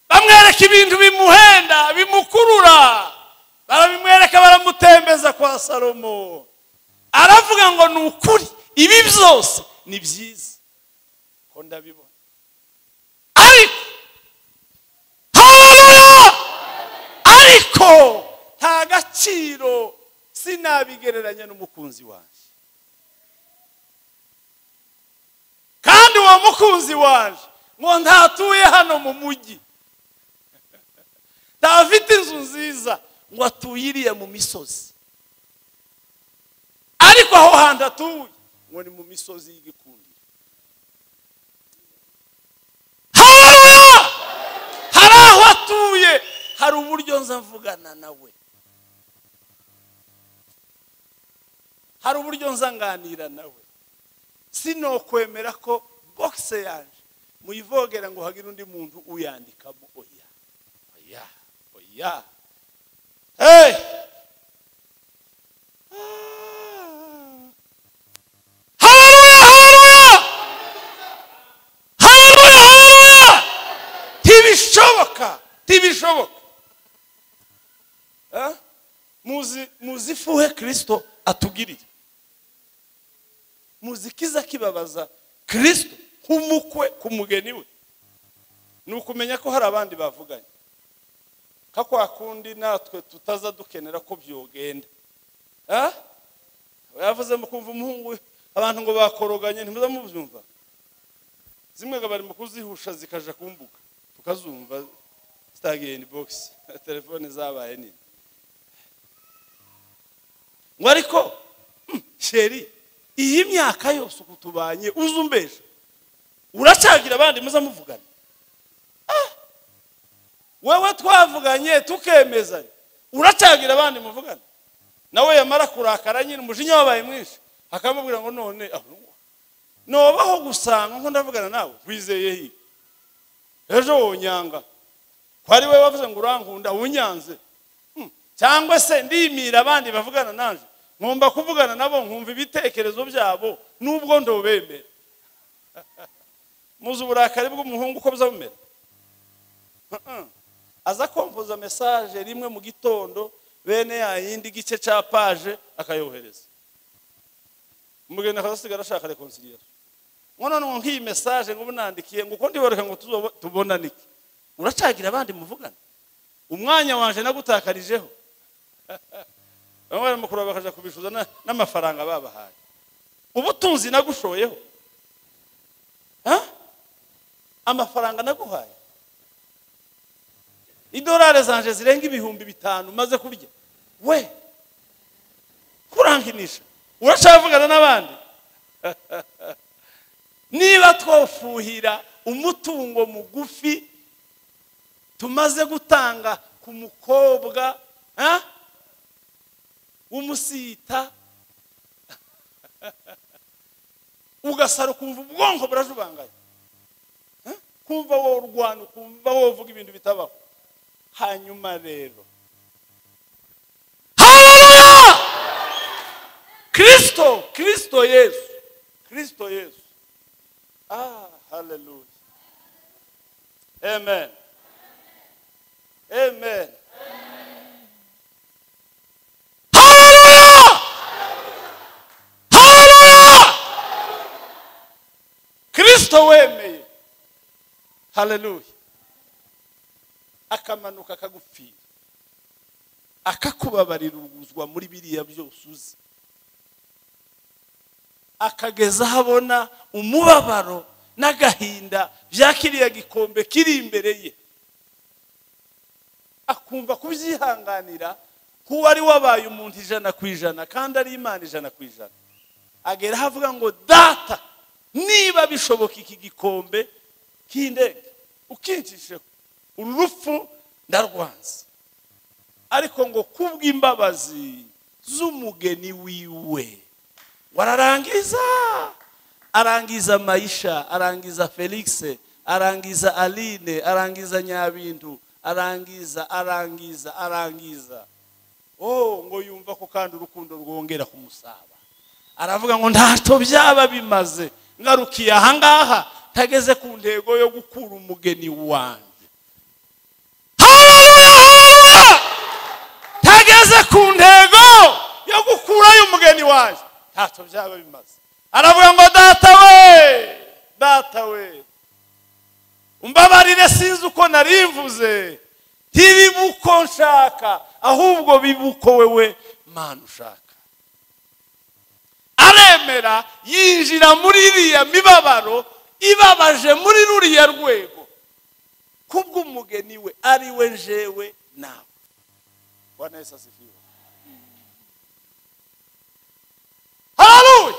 bamwereka ibintu bimuhenda bimukurura barabimwereka baramutembeza kwa salomo aravuga ngo ni ukuri ibi byose ni byiza ko ndabibona ariko haleluya ariko nta gaciro sinabigereranya n'umukunzi wanjye kandi uwo mukunzi wanjye ngo ntatuye hano mu mujyi ntafite inzu nziza ngo atuye iriya mu misozi ariko aho hantu atuye ngo ni mu misozi y'igikundi haleluya hari aho atuye hari uburyo nza mvugana nawe hari uburyo nza nganira nawe sinokwemera ko bogise yanjye muyivogera ngo hagire undi muntu uyandikamo oya oya oya hey Haleluya, haleluya! Haleluya, haleluya! ntibishoboka ntibishoboka Eh? muzi muzi ifuhe kirisito atugirira muzi ikiza kibabaza kirisito nk'umukwe ku mugeni we ni ukumenya ko hari abandi bavuganye ka kwa kundi natwe tutaza dukenera ko byogenda Eh? yavuze mu kumva umuhungu we abantu ngo bakoroganye ntimuze mubyumva zimwe ngo bari mu kuzihusha zikaja kumbuga tukazumva sitageni bogisi telefone zabaye nini ngo ariko hmm, sheri iyi myaka yose uku tubanye uzi umbeje uracagira abandi muze muvugana Ah! wewe twavuganye tukemezanya uracagira abandi muvugana nawe yamara kurakara nyine umujinya wabaye mwinshi akamubwira ngo none ahubwo nobaho gusanga nko ndavugana nawe wizeye hi ejo wonyanga ko ari we wavuze ngo urankunda unyanze Hmm. cyangwa se ndimira abandi bavugana nanje nkumva kuvugana nabo nkumva ibitekerezo byabo nubwo ndobemera muzi uburakari bw'umuhungu uko buzabumera Mm-mm. aza kompoza mesaje rimwe mu gitondo bene yayindi gice cya paje akayohereza umugeni akazasigara ashaka rekonsiliyasiyo none ngo nk'iyi mesaje ngo unandikiye ngo ukundi bareka ngo tuzobo- tubonane iki uracagira abandi muvugana umwanya wanje nagutakarijeho bamwe baramukuru bakaja kubishuza na- n'amafaranga babahaye ubutunzi nagushoyeho Ha? amafaranga naguhaye idolari zanje zirenga ibihumbi bitanu maze kurya we kurankinisha uracavugana n'abandi niba twofuhira umutungo mugufi tumaze gutanga ku mukobwa ha? w'umusita ugasara ukumva ubwonko burajubanganye Ha? kumva wowe urwana ukumva wowe uvuga ibintu bitabaho hanyuma rero haleluya kirisito kirisito yesu kirisito yesu ah haleluya amen amen haleluya haleluya kirisito wemeye haleluya akamanuka akagupfira akakubabarira ubuzwa muri biriya byose uzi akageza aho abona umubabaro n'agahinda bya kiriya gikombe kiri imbere ye akumva kubyihanganira kuba ari wabaye umuntu ijana ku ijana kandi ari imana ijana ku ijana agera aho avuga ngo data niba bishoboka iki gikombe kindege ukicisheho uru rupfu ndarwanze ariko ngo kubw'imbabazi z'umugeni wiwe wararangiza arangiza mayisha arangiza felix arangiza aline arangiza nyabindu arangiza arangiza arangiza oh ngo yumva ko kandi urukundo rwongera kumusaba aravuga ngo ntacyo byaba bimaze ngarukiye ahangaha ntageze ku ntego yo gukura umugeni wanjye haleluya haleluya ntageze ku ntego yo gukurayo umugeni wanjye ntacyo byaba bimaze aravuga ngo data we data we umbabarire sinzi uko narimvuze ntibibuko nshaka ahubwo bibuko wewe mana ushaka aremera yinjira muri iriya mibabaro ibabaje muri ruriya rwego kubw'umugeni we ari we jewe nawe bwana yesu asifiwe hararuye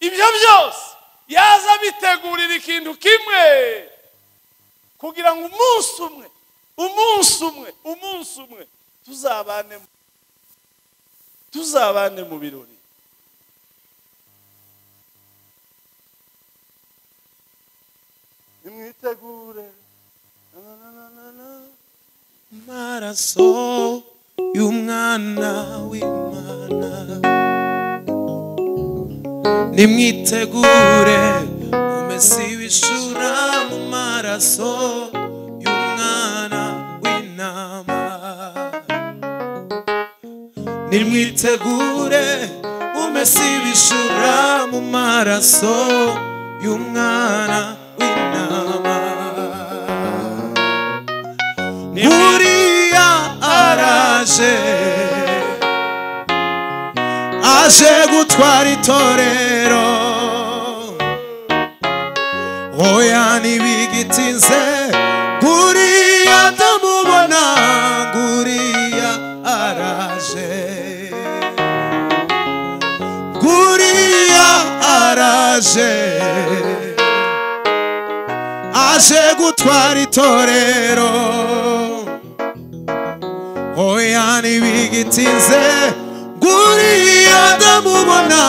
ibyo byose yaza abitegurira ikintu kimwe kugira ngo umunsi umwe umunsi umwe umunsi umwe tuzabane mu- tuzabane mu birori nimwitegure Na, na, na, na, na. amaraso y'umwana w'imana nimwitegure umesi wishura mu maraso y'umwana w'intama nimwitegure umesi wishura mu maraso y'umwana w'intama Uriya araje aje gutwara itorero oya ntibigitinze Uriya ndamubona Uriya araje Uriya araje aje gutwara itorero oya ntibigitinze guriya ndamubona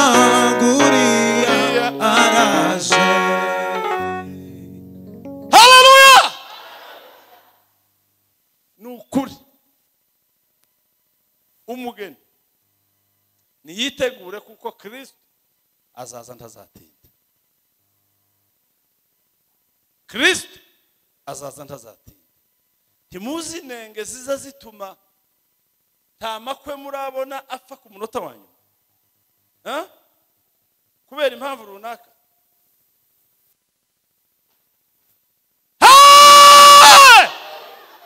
guriya araje haleluya ni ukuri umugeni niyitegure kuko kirisito azaza ntazatinda kirisito azaza ntazatinda ntimuzi inenge ziza zituma nta makwe murabona apfa ku munota wa nyuma Ah? kubera impamvu runaka Hey!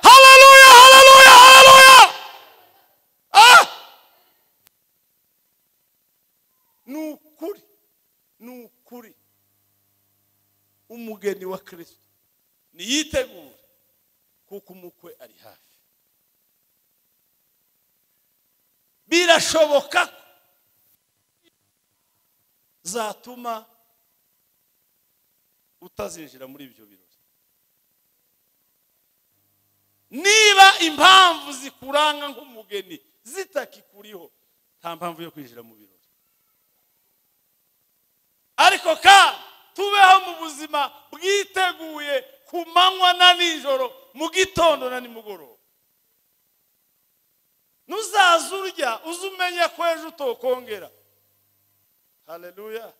Hallelujah, hallelujah, hallelujah! Ah! ni ukuri ni ukuri umugeni wa kirisito niyitegure kuko umukwe ari hafi birashoboka ko zatuma utazinjira muri ibyo birori niba impamvu zikuranga nk'umugeni zitakikuriho nta mpamvu yo kwinjira mu birori ariko kandi tubeho mu buzima bwiteguye ku manywa na nijoro mu gitondo na nimugoroba nuzaza urya uze umenya ko ejo utokongera haleluya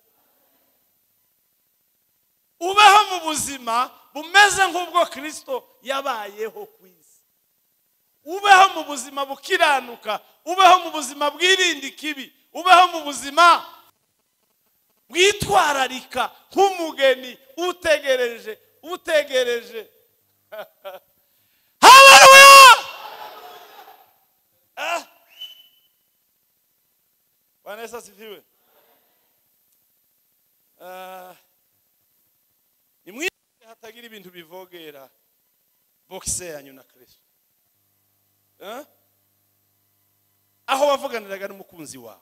ubeho mu buzima bumeze nk'ubwo kirisito yabayeho ku isi ubeho mu buzima bukiranuka ubeho mu buzima bwirinda ikibi ubeho mu buzima bwitwararika nk'umugeni utegereje utegereje haleluya Ah! bwana yesu asifiwe Ah, nimwirinde hatagira ibintu bivogera bogise yanyu na kirisito Eh? aho wavuganiraga n'umukunzi wawe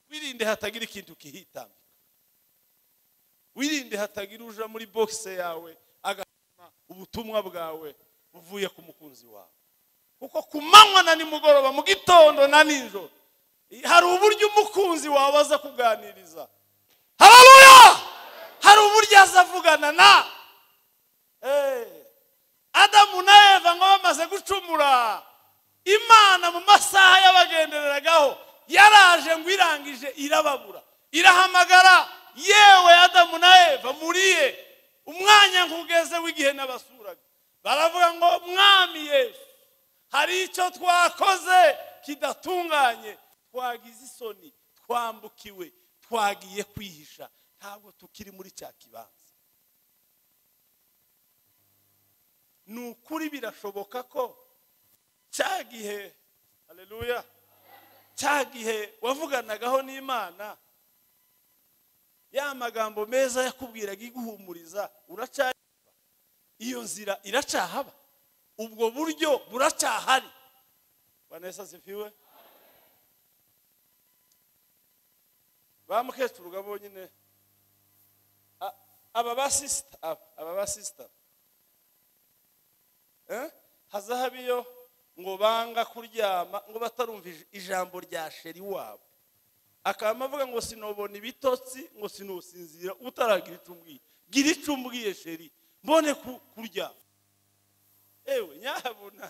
wirinde hatagira ikintu kihitambika wirinde hatagira uja muri bogise yawe agatuma ubutumwa bwawe buvuye ku mukunzi wawe kuko ku manywa na nimugoroba mu gitondo na nijoro hari uburyo umukunzi wawe aza kuganiriza hararuya hari uburyo aza avugana na Eh. adamu na eva ngo bamaze gucumura imana mu masaha y'abagendereragaho yaraje ngo irangije irababura irahamagara yewe adamu na eva muriye umwanya nkugeze w'igihe nabasuraga baravuga ngo mwami yesu hari icyo twakoze kidatunganye twagize isoni twambukiwe twagiye kwihisha ntabwo tukiri muri cya kibanza ni ukuri birashoboka ko cya gihe hareruya cya gihe wavuganagaho n'imana ya magambo meza yakubwiraga iguhumuriza uracyari iyo nzira iracyahaba ubwo buryo buracyahari vanessa zifiwe ba mukecuru ga bonyine A- aba basisita aba aba basisita Eh? haza habiyo ngo banga kuryama ngo batarumva ij- ijambo rya sheri wabo akaba avuga ngo sinobona ibitotsi ngo sinusinzira utaragira icyo umbwiye gira icyo umbwiye sheri mbone ku- kuryama ewe nyabuna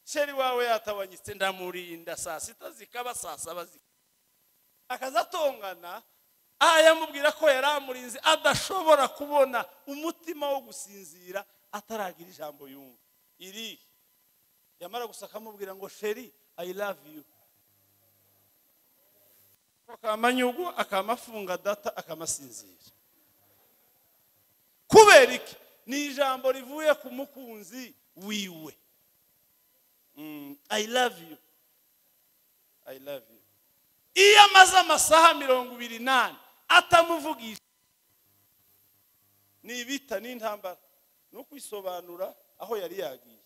sheri wawe yatabanyitse ndamurinda saa sita zikaba saa saba zikaba akazatongana aha yamubwira ko yari amurinzi adashobora kubona umutima wo gusinzira ataragira ijambo yumva iri yamara gusa akamubwira ngo sheri i love you akamanyugu akamafunga data akamasinzira kubera iki ni ijambo rivuye ku mukunzi wiwe Mm, i love you i love you iyo amaze amasaha mirongo ibiri nane atamuvugisha ni ibita n'intambara ni ukwisobanura aho yari yagiye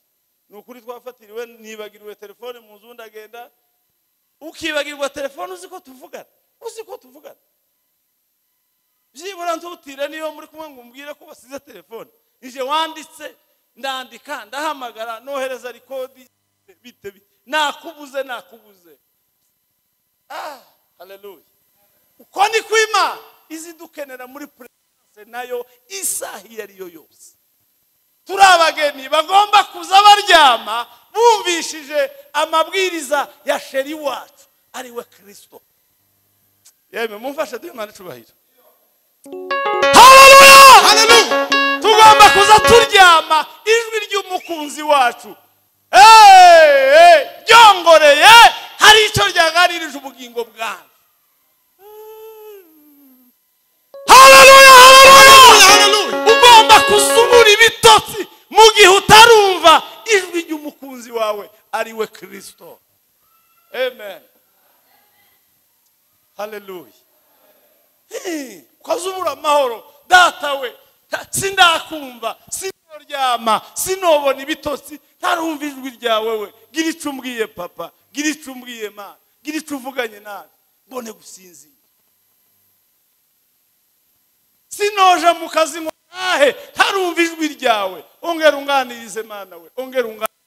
ni ukuri twafatiriwe nibagiriwe telefone mu nzu ndagenda ukibagirwa telefone uzi ko tuvugana uzi ko tuvugana byibura ntutire niyo muri kumwe ngo umbwire ko wasize telefone ije wanditse ndandika ndahamagara nohereza rikodi bite bite nakubuze nakubuze Ah, haleluya uko ni kwima izi dukenera muri purezidanse nayo isaha iyo ari yo yose turi abageni bagomba kuza baryama bumvishije amabwiriza ya sheri wacu ari we kirisito yewe mumfashe duhe umwana icubahiro Hallelujah. tugomba kuza turyama ijwi ry'umukunzi wacu Hey, hey, ryongoreye hari icyo ryaganirije ubugingo bwanyu Haleluya, haleluya. ugomba kuzubura ibitotsi mu gihe utarumva ijwi ry'umukunzi wawe ari we kirisito amen haleluya ukazubura amahoro data we ta- sindakumva sinoryama sinobona ibitotsi ntarumva ijwi ryawe we gira icyo umbwiye papa gira icyo umbwiye ma gira icyo uvuganye nawe mbone gusinzira sinoja mu kazi ngo ntahe ntarumva ijwi ryawe ongera unganirize mana we ongera unganirize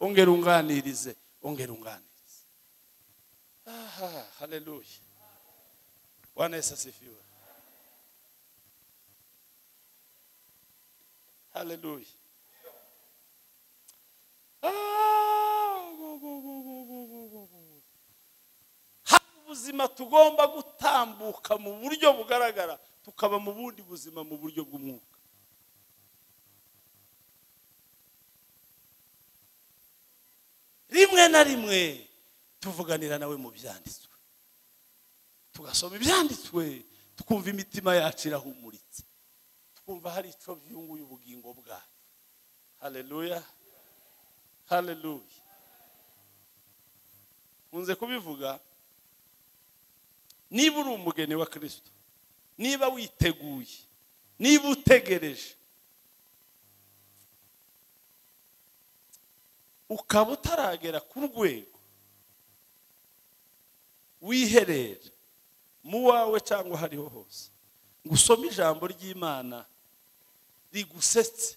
ongera unganirize ongera unganirize aha haleluya Bwana Yesu asifiwe. Haleluya. Ah, bo, bo, bo, bo, bo, bo, bo, bo. Hari ubuzima tugomba gutambuka mu buryo bugaragara tukaba mu bundi buzima mu buryo bw'umwuka rimwe na rimwe tuvuganira nawe mu byanditswe tugasoma ibyanditswe tukumva imitima yacu irahumuritse twumva hari icyo byunguye ubugingo bwacu hareruya hareruya nkunze kubivuga niba uri umugeni wa kirisito niba witeguye niba utegereje ukaba utaragera ku rwego wiherera mu wawe cyangwa aho ariho hose ngo usome ijambo ry'imana rigusetse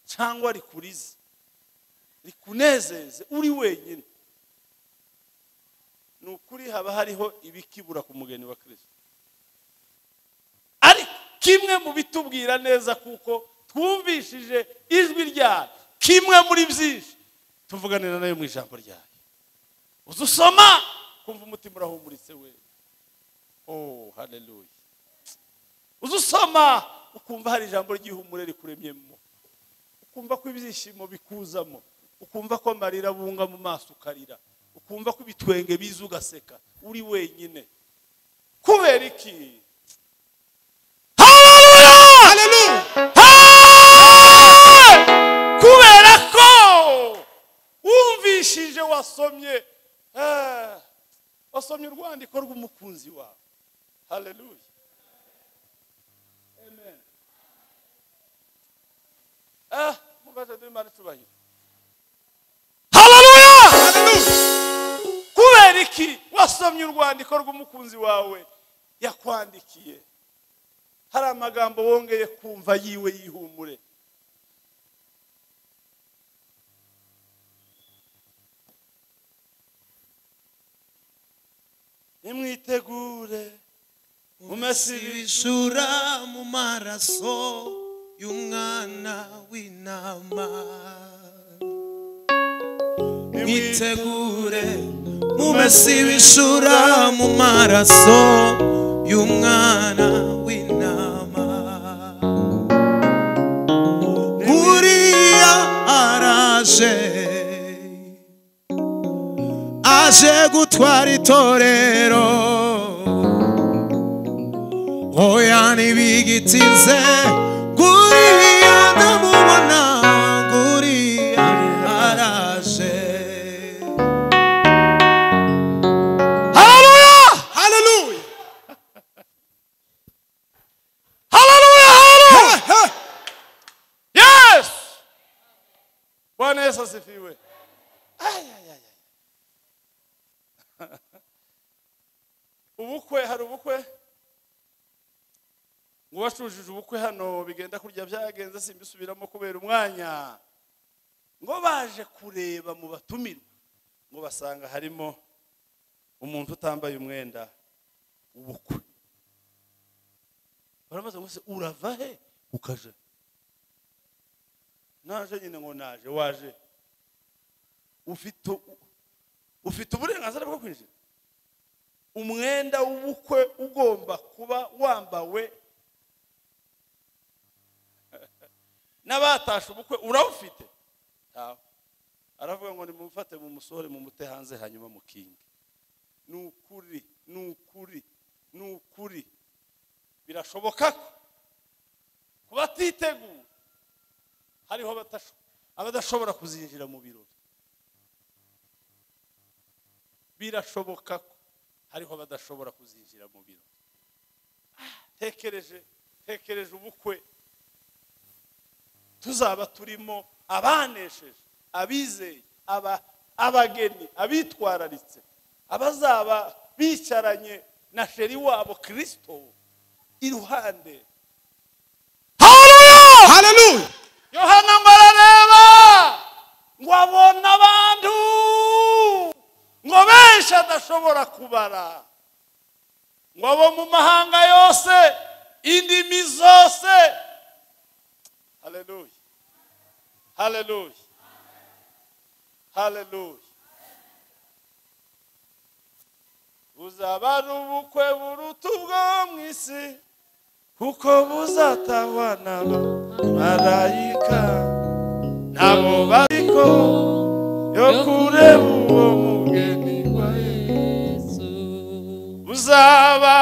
cyangwa rikurize rikunezeze uri wenyine ni ukuri haba hariho ibikibura ku mugeni wa kirisito ariko kimwe mu bitubwira neza kuko twumvishije ijwi ryayo kimwe muri byinshi tuvuganira nayo mu ijambo ryayo uza usoma kumva umutima urahumuritse we oh haleluya uza usoma ukumva hari ijambo ry'ihumure rikuremyemo ukumva ko ibyishimo bikuzamo ukumva ko amarira abunga mu maso ukarira ukumva ko ibitwenge biza ugaseka uri wenyine kubera iki Hallelujah! Hey! kubera ko wumvishije wasomye eh, wasomye urwandiko rw'umukunzi wawe haleluya amen ah mubaze duhimana icubahiro kubera iki wasomye urwandiko rw'umukunzi wawe yakwandikiye hari amagambo wongeye kumva yiwe y'ihumure nimwitegure umesibishu umesibishura mu maraso y'umwana w'intama mwitegure mumesibishura mu maraso y'umwana w'intama buriya araje aje gutwara itorero oya ntibigitinze guriya ndamubona guriya araje haleluya haleluya haleluya haleluya yesu bwana yesu asifiwe Ay, ay, ay, ay. ubukwe hari ubukwe ngo bacujije ubukwe hano bigenda kurya byagenze simbisubiramo kubera umwanya ngo baje kureba mu batumirwa ngo basanga harimo umuntu utambaye umwenda w'ubukwe barabaza ngo se urava he ukaje naje nyine ngo naje waje ufite u- ufite uburenganzira bwo kwinjira umwenda w'ubukwe ugomba kuba wambawe n'abatashe ubukwe urawufite Ntawe. aravuga ngo nimumufate mumusohore mumute hanze hanyuma mukinge ni ukuri ni ukuri ni ukuri birashoboka ko ku batiteguye hariho abatasho- abadashobora kuzinjira mu birori birashoboka ko hariho abadashobora kuzinjira mu birori Ah, tekereje tekereje ubukwe tuzaba turimo abanesheje abizeye aba- abageni abitwararitse abazaba bicaranye na sheri wabo kirisito iruhande haleluya haleluya yohana ngo arareba ngo abone abantu ngo benshi adashobora kubara ngo abo mu mahanga yose indimi zose haleluya haleluya haleluya buzaba ari ubukwe buruta ubwo mu isi kuko buzatangwa n'abamarayika nabo bariko yo no kureba uwo mugeni wa Yesu buzaba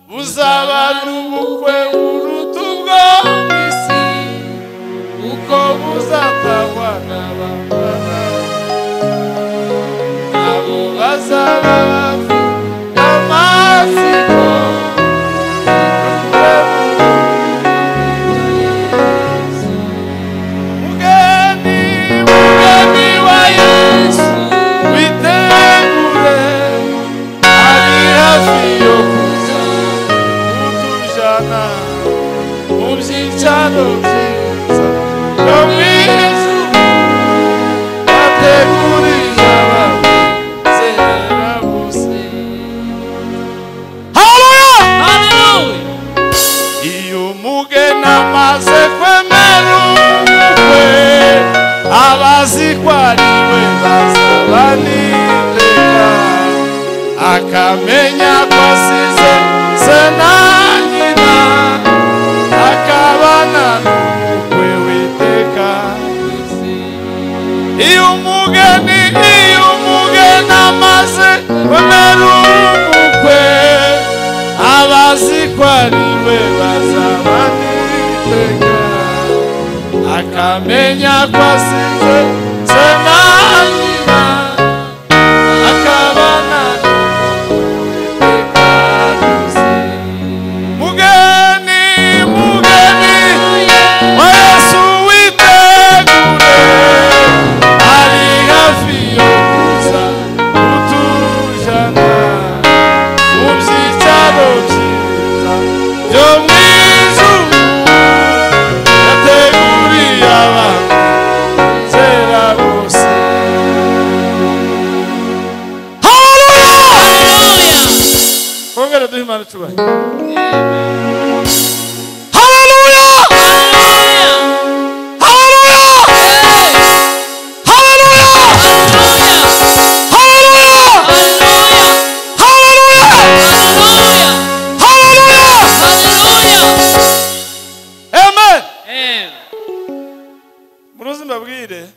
buzaba n'ubukwe uruta ubwo mu isi kuko buzatangwa n'abafana abo bazaba bafite amatsiko mugeni mugeni wa yesu witegure ari hafi yo kuza kutujyana mu byicaro byiza yo mu ijuru bategurira abamwizera bose iyo umugeni amaze kwemera ubukwe aba azi ko ari we bazaba n'iteka akamenya ko asize se na nyina akabana n'ubukwe witeka iyo umugeni iyo umugeni amaze kwemera ubukwe aba azi ko ari we bazaba n'iteka akamenya ko asize se na nyina akabana n'iteka ryose mugeni mugeni wa yesu witegure ari hafi yo kuza kutujyana mu byicaro byiza byo mu ijuru yateguriye abantu kera bose haleluya kongera duhe imana icyubahiro haleluya haleluya muruzi mbabwire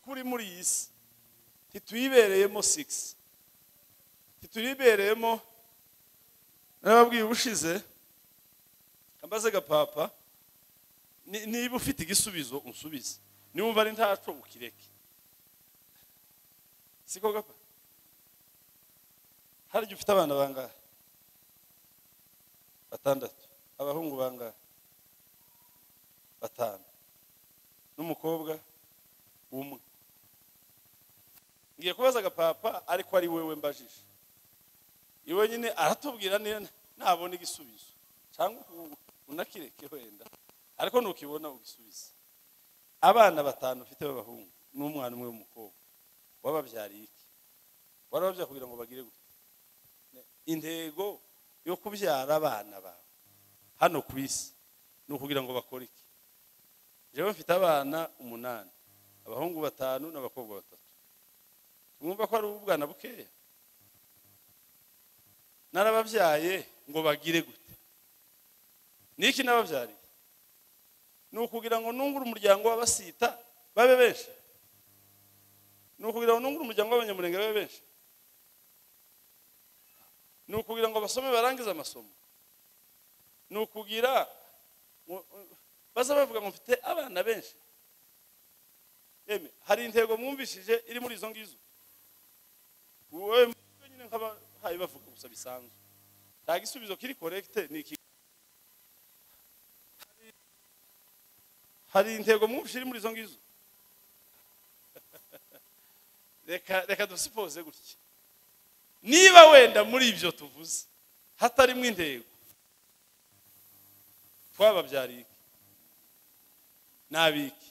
kuri muri iyi si ntituyibereyemo sigisi ntituyibereyemo narababwiye ubushize kambaze gapapa ni- niba ufite igisubizo unsubize niwumva ari ntaco ukireke siko gapa harya ufite abana bangahe batandatu abahungu bangahe batanu n'umukobwa umwe ngiye kubaza agapapa ariko ari wewe mbajije iwe nyine aratubwira niyo nabona igisubizo cyangwa uku- unakireke wenda ariko nukibona ugisubize abana batanu ufite b'abahungu n'umwana umwe w'umukobwa wababyariye iki warababyara kugira ngo bagire gute Ne- intego yo kubyara abana bawe hano ku isi ni ukugira ngo bakore iki jewe mfite abana umunani abahungu batanu n'abakobwa batatu mwumva ko ari ubwana bukeya narababyaye ngo bagire gute niki nababyariye ni ukugira ngo nungure umuryango w'abasita babe benshi ni ukugira ngo nungure umuryango w'abanyamurenge babe benshi ni ukugira ngo basome barangize amasomo ni ukugira ngo- baza bavuga ngo mfite abana benshi Eme, hari intego mwumvishije iri muri izo ngizo wowe mutwe nyine nk'abahaye bavuga gusa bisanzwe nta gisubizo kiri korekite ni iki Hari- hari intego mwumvishije iri muri izo ngizo reka reka dusipoze gutya niba wenda muri ibyo tuvuze hatarimo intego twababyariye iki? n'abiki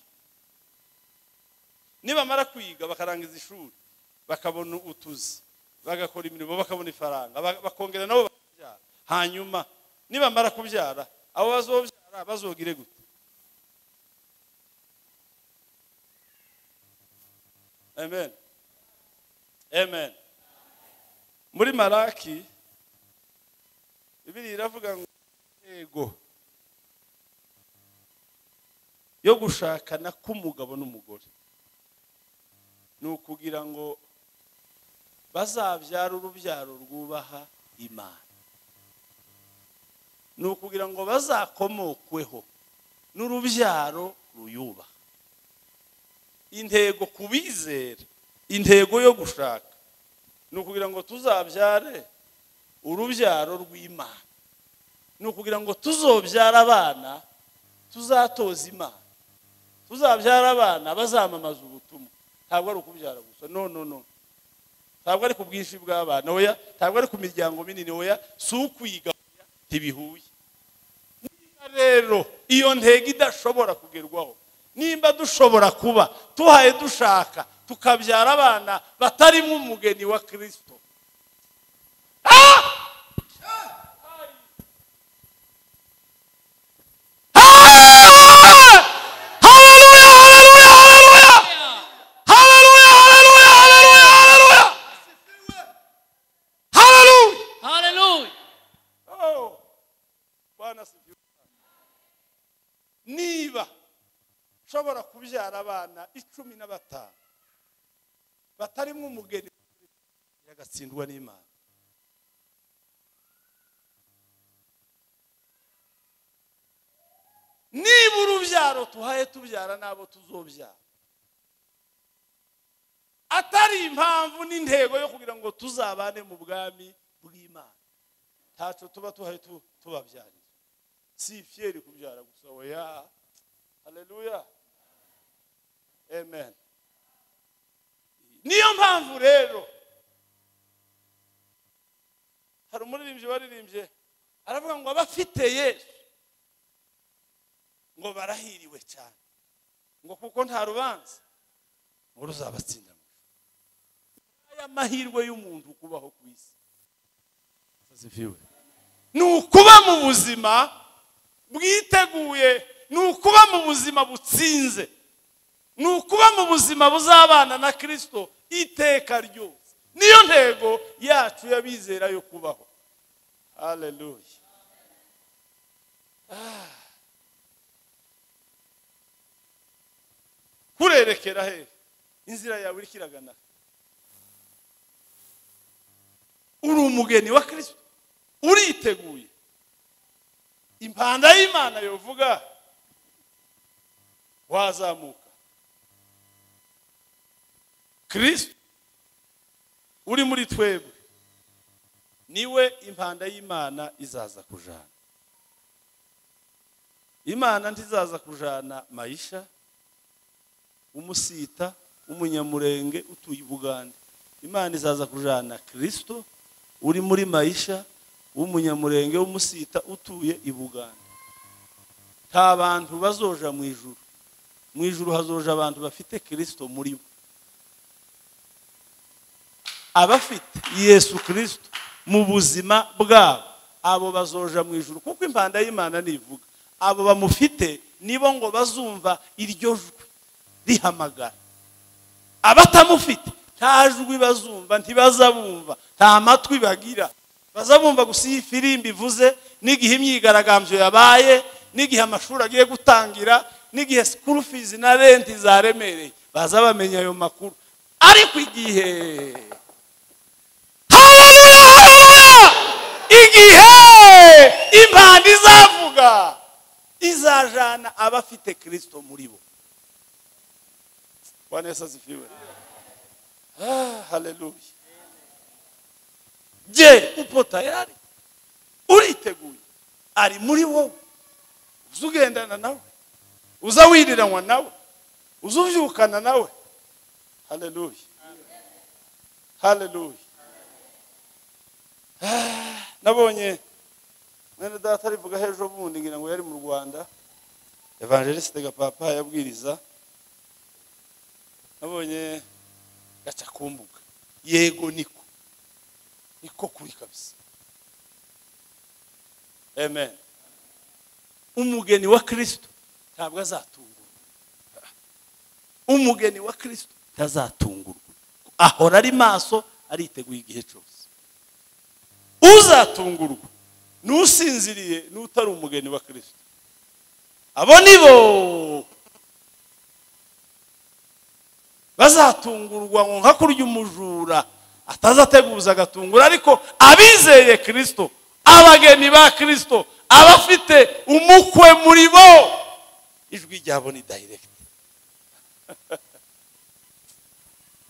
nibamara kwiga bakarangiza ishuri bakabona utuzi bagakora imirimo bakabona ifaranga ba- bakongera nabo bakabyara hanyuma nibamara kubyara abo bazobyara bazogire gute amen amen muri maraki bibiri iravuga ngo yego yo gushakana k'umugabo n'umugore ni ukugira ngo bazabyara urubyaro rwubaha imana ni ukugira ngo bazakomokweho n'urubyaro ruyubaha intego ku bizera intego yo gushaka ni ukugira ngo tuzabyare urubyaro rw'imana ni ukugira ngo tuzobyara abana tuzatoza imana tuzabyara abana bazamamaza ubutumwa ntabwo ari ukubyara gusa no no no ntabwo ari ku bwinshi bw'abana oya ntabwo ari ku miryango minini oya si ukwiga oya, ntibihuye niba rero iyo ntego idashobora kugerwaho nimba dushobora kuba tuhaye dushaka tukabyara abana batarimo umugeni wa kirisito Hallelujah. Oh, Bwana asifiwe cyane. niba nshobora kubyara abana icumi na batanu batarimo umugeni yagatsindwa n'imana niba urubyaro tuhaye tubyara n'abo tuzobyara atari impamvu n'intego yo kugira ngo tuzabane mu bwami bw'imana ntacyo tuba tuhaye tu- tubabyarira si fiyeri kubyara gusa oya haleluya amen niyo mpamvu rero hari umuririmbyi waririmbye aravuga ngo abafite yesu ngo barahiriwe cyane ngo kuko nta rubanza ngo ruzabatsinda mu ijuru. aya mahirwe y'umuntu kubaho ku isi asifiwe ni ukuba mu buzima bwiteguye ni ukuba mu buzima butsinze ni ukuba mu buzima buzabana na kirisito iteka ryose niyo ntego yacu y'abizera yo kubaho haleluya Ah. kurerekera he inzira yawe iriko iragana uri umugeni wa kirisito uriteguye impanda y'imana yovuga wazamuka kirisito uri muri twebwe niwe impanda y'imana izaza kujana imana ntizaza kujana mayisha umusita umunyamurenge utuye i bugande imana izaza kujana kirisito uri muri mayisha w'umunyamurenge w'umusita utuye i bugande nta bantu bazoja mu ijuru mu ijuru hazoja abantu bafite kirisito muri bo abafite yesu kirisito mu buzima bwabo abo bazoja mu ijuru kuko impanda y'imana nivuga abo bamufite nibo ngo bazumva iryo jwi rihamagara abatamufite nta jwi bazumva ntibazabumva nta matwi bagira bazabumva gusa iyo ifirimbi ivuze n'igihe imyigaragambyo yabaye n'igihe amashuri agiye gutangira n'igihe sikuru fizi na renti zaremereye baza bamenya ayo makuru ariko igihe Haleluya! igihe impanda izavuga izajana abafite kirisito muri bo bwana yesu azifiwe Ah, haleluya je upo tayari uriteguye ari muri wowe uza ugendana nawe uza wiriranywa nawe uza ubyukana nawe haleluya haleluya Ah, nabonye mwene data arivuga hejo bundi ngira ngo yari mu rwanda evangelisite gapapa yabwiriza nabonye gaca ku mbuga yego niko niko kuri kabisa amen umugeni wa kirisito ntabwo azatungurwa umugeni wa kirisito ntazatungurwa ahora ari maso ariteguye igihe cyose uzatungurwa ni usinziriye n'utari umugeni wa kirisito abo ni bo bazatungurwa ngo nka kurya umujura atazateguza agatungura ariko abizeye kirisito abageni ba kirisito abafite umukwe muri bo ijwi ryabo ni dayiregiti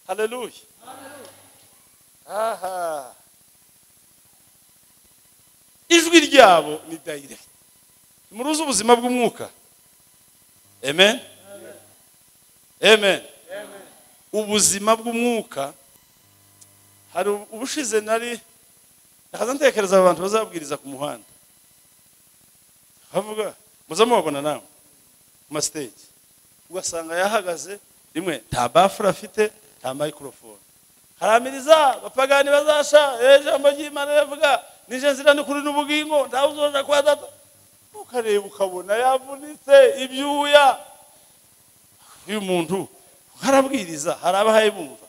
hareruye aha ijwi ryabo ni dayiregiti muruzi ubuzima bw'umwuka amen amen ubuzima bw'umwuka hari ubushize nari nakaza ntekereza abantu bazabwiriza ku muhanda bavuga muze mubabona namwe ku masiteji ugasanga yahagaze rimwe nta bafure afite nta mayikorofone haramiriza abapagani bazasha ejo ijambo ry'imana rivuga nije nzira n'ukuri n'ubugingo ntawe uzoja kwa data ukareba ukabona yavunitse ibyuya uyu muntu harabwiriza hari abahaye bumva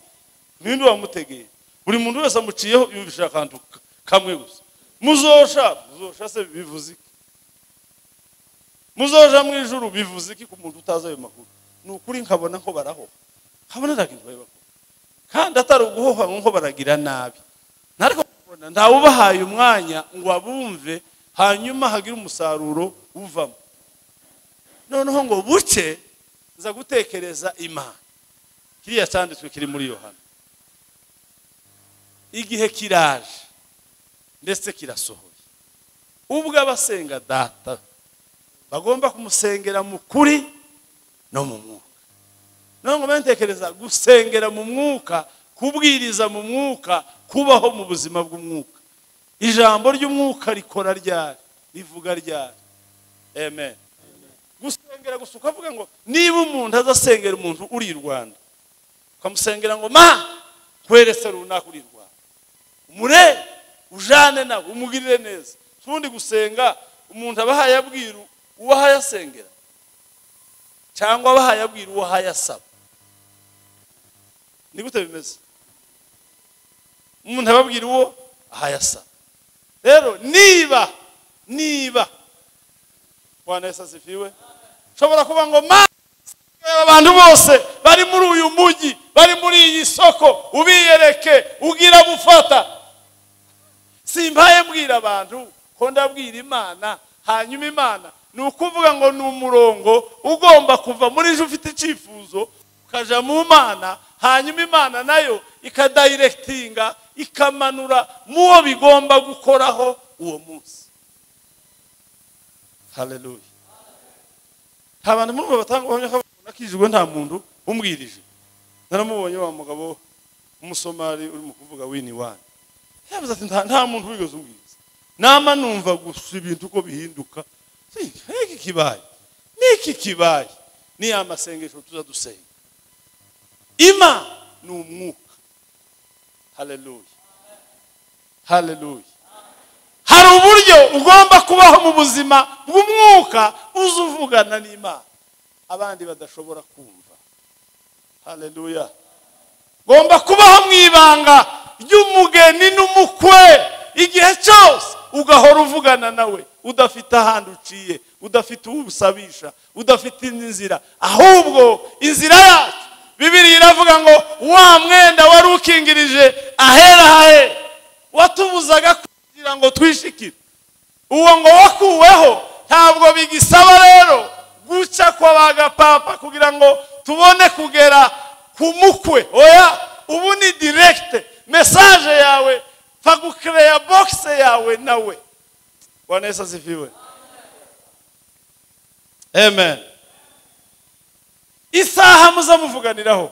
ninde wamutegeye buri muntu wese amuciyeho yumvisha akantu ka- kamwe gusa muzosha muzosha se bivuze iki muzoja mu ijuru bivuze iki ku muntu utazi ayo makuru ni ukuri nkabona ko barahoha nkabona ntabwo bari bakora kandi atari uguhoha nk'uko baragira nabi ntariko kubona ntawe ubahaye umwanya ngo abumve hanyuma hagire umusaruro uvamo noneho ngo buke nza gutekereza imana kiriya cyanditswe kiri muri yohana igihe kiraje ndetse kirasohoye ubwo abasenga data bagomba kumusengera mu kuri no mu mwuka none ngo ntekereza gusengera mu mwuka kubwiriza mu mwuka kubaho mu buzima bw'umwuka ijambo ry'umwuka rikora ryari rivuga ryari amen gusengera gusa ukavuga ngo niba umuntu azasengera umuntu uri i rwanda ukamusengera ngo ma kwerese runaka uri i rwanda umure ujane nawe umugirire neza si ubundi gusenga umuntu aba ahaye abwiru uwo ahaye asengera cyangwa aba ahaye abwiru uwo ahaye asaba ni gute bimeze umuntu aba abwira uwo ahaye asaba rero niba niba bwana yesu asifiwe nshobora kuba ngo ma reba abantu bose bari muri uyu mujyi bari muri iyi soko ubiyereke ugira gufata simbaye mbwira abantu ko ndabwira imana hanyuma imana ni ukuvuga ngo ni umurongo ugomba kuva muri ejo ufite icyifuzo ukaja mu mana hanyuma imana nayo ikadayirekitinga ikamanura mu wo bigomba gukoraho uwo munsi hareruye nta bantu murumva batanga ubuhamya ko nakijijwe nta muntu umbwirije naramubonye wa mugabo w'umusomari urimo kuvuga wini wani yavuze ati "Nta- nta muntu wigeze umbwiriza nama numva gusa ibintu uko bihinduka Si, iki kibaye n'iki kibaye ni ya masengesho tuza dusenga ima ni umwuka hareruye hareruye hari uburyo ugomba kubaho mu buzima bw'umwuka uza uvugana n'imana abandi badashobora kumva hareruya ugomba kubaho mu ibanga ry'umugeni n'umukwe igihe cyose ugahora uvugana nawe udafite ahandi uciye udafite uwo usabisha udafite indi nzira ahubwo inzira yacu bibiriya iravuga ngo wa mwenda wari ukingirije ahera hahe watubuzaga kugira ngo twishikire uwo ngo wakuweho ntabwo bigisaba rero guca kw'abagapapa kugira ngo tubone kugera ku mukwe oya ubu ni direkite mesaje yawe fagukereya bogise yawe nawe bwana yesu azifiwe amen isaha muza muvuganiraho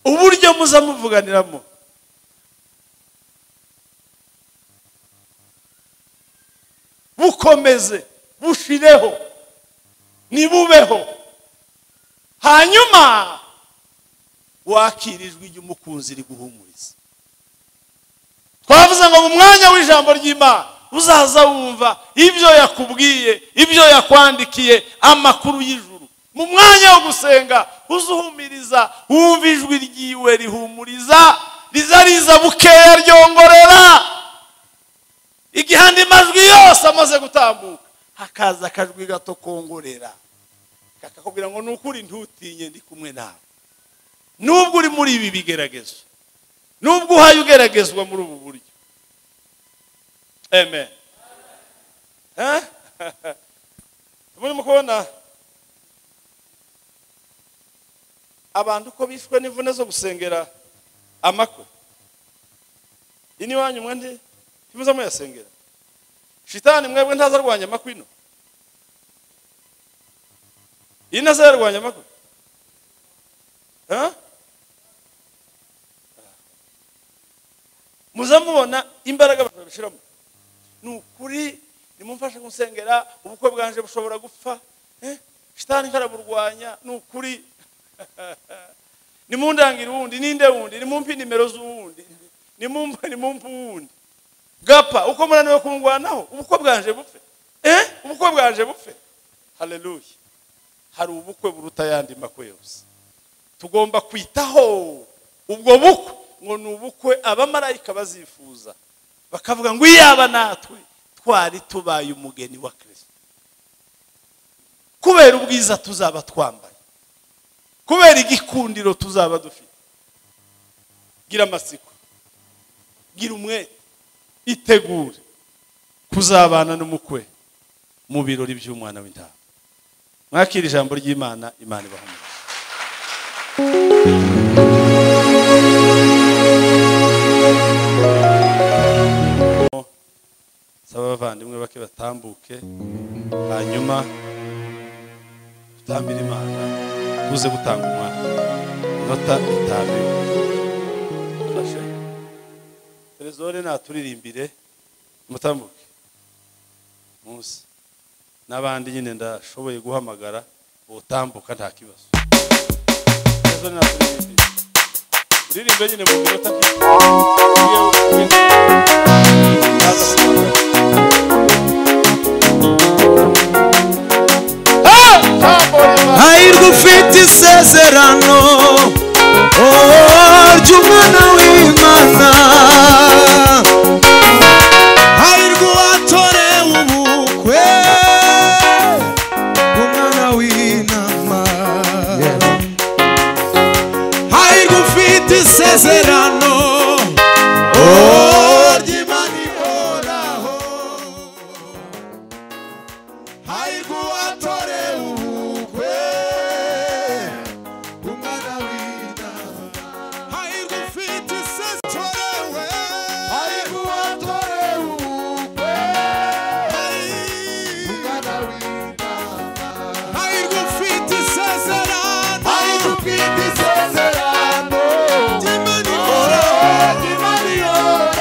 uburyo muza muvuganiramo bukomeze bushireho ntibubeho hanyuma wakira ijwi ry'umukunzi riguhumuriza twavuze ngo mu mwanya w'ijambo ry'imana uzaza wumva ibyo yakubwiye ibyo yakwandikiye amakuru y'ijuru mu mwanya wo gusenga uzuhumiriza wumva ijwi ryiwe rihumuriza riza riza bukeya ryongorera igihe andi majwi yose amaze gutambuka hakaza akajwi gato kongorera kakakubwira ngo ni ukuri ntutinye ndi kumwe nawe nubwo uri muri ibi bigeragezo nubwo uhaye ugeragezwa muri ubu buryo amen Eh? murimo kubona abantu ko bishwe n'imvune zo gusengera amakwe ini wanyu mwe ndi ntimuze muyasengera shitani mwebwe ntaza arwanya amakwe ino iyi ntaza yarwanya amakwe Eh? muza mubona imbaraga abantu babishyiramo ni ukuri nimumfashe gusengera ubukwe bwanje bushobora gupfa eh, shitani ntaraburwanya ni ukuri nimundangire uwundi ninde wundi nimumpe nimero z'uwundi nimumpe nimumpe uwundi gapa uko munaniwe kungwanaho ubukwe bwanje bupfe eh ubukwe bwanje bupfe haleluya hari ubukwe buruta ayandi makwe yose tugomba kwitaho ubwo bukwe ngo ni ubukwe abamarayika bazifuza bakavuga ngo iyaba natwe twari tubaye umugeni wa kirisito kubera ubwiza tuzaba twambaye kubera igikundiro tuzaba dufite gira amatsiko gira umwete itegure kuzabana n'umukwe mu birori by'umwana w'intama mwakira ijambo ry'imana imana ibahamije saba abavandimwe bake batambuke hanyuma tutambire imana tuze gutanga umwana inota itanu ufashe perezore naturirimbire mutambuke munsi n'abandi nyine ndashoboye guhamagara ubutambuka nta kibazo perezore naturirimbire uririmbe nyine mu minota nk'iyo hahirwa ufite isezerano oh, ry'umwana w'imana hahirwa uwatorewe ubukwe bw'umwana w'inama hahirwa ufite isezerano oh, ry'Imana ihoraho. hahirwa uwatorewe ubukwe bw'umwana w'inama hahirwa ufite isezerano hahirwa uwatorewe ubukwe bw'umwana w'inama hahirwa ufite isezerano hahirwa ufite isezerano ry'Imana ihoraho.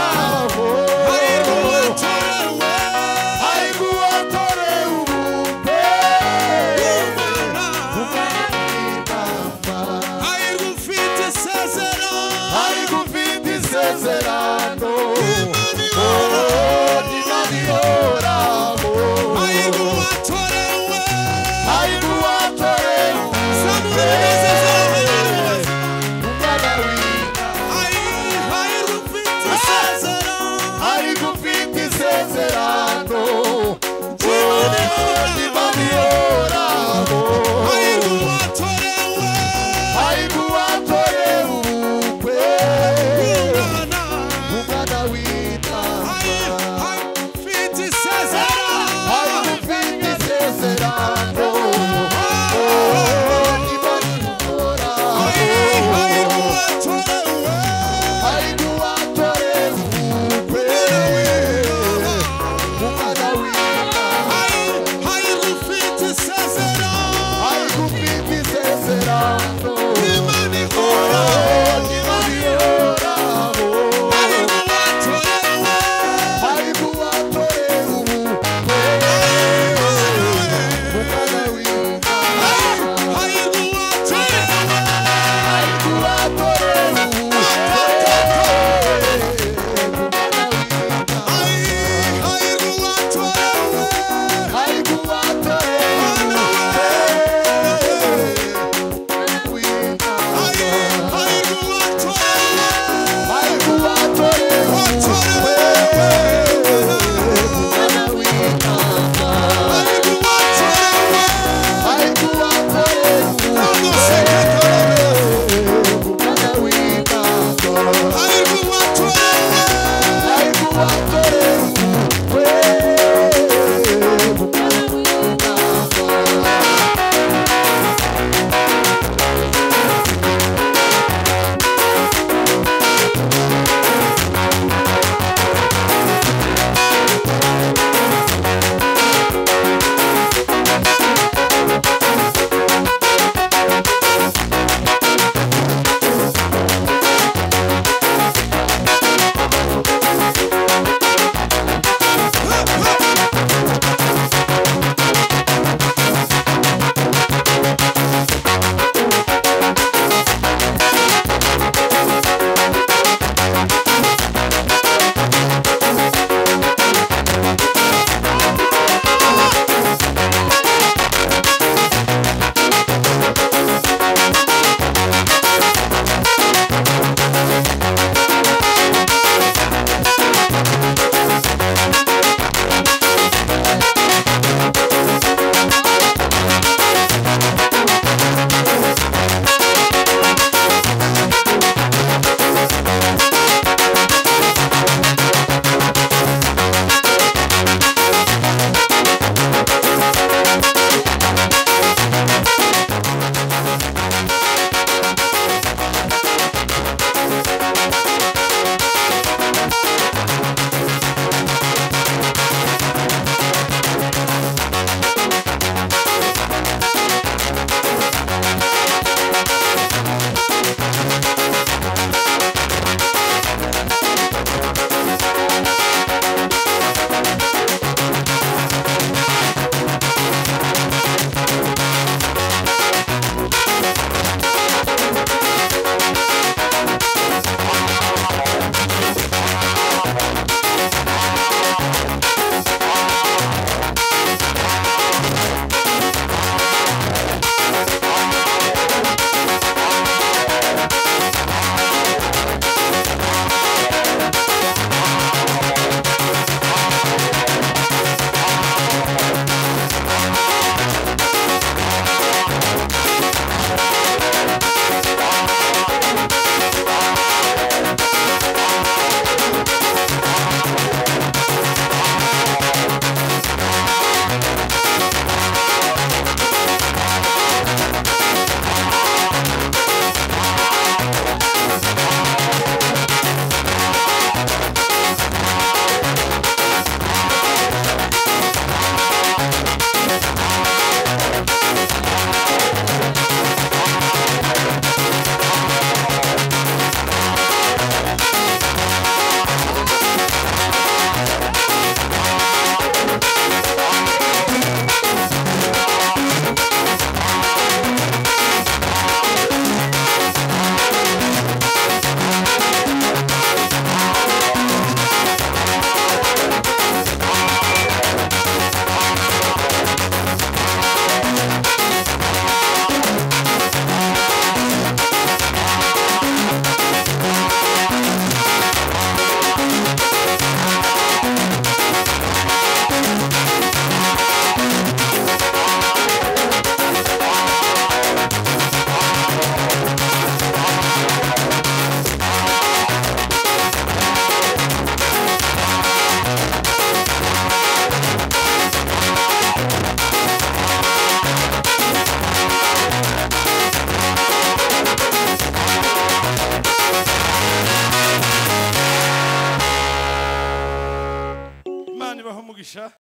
nibaha umugisha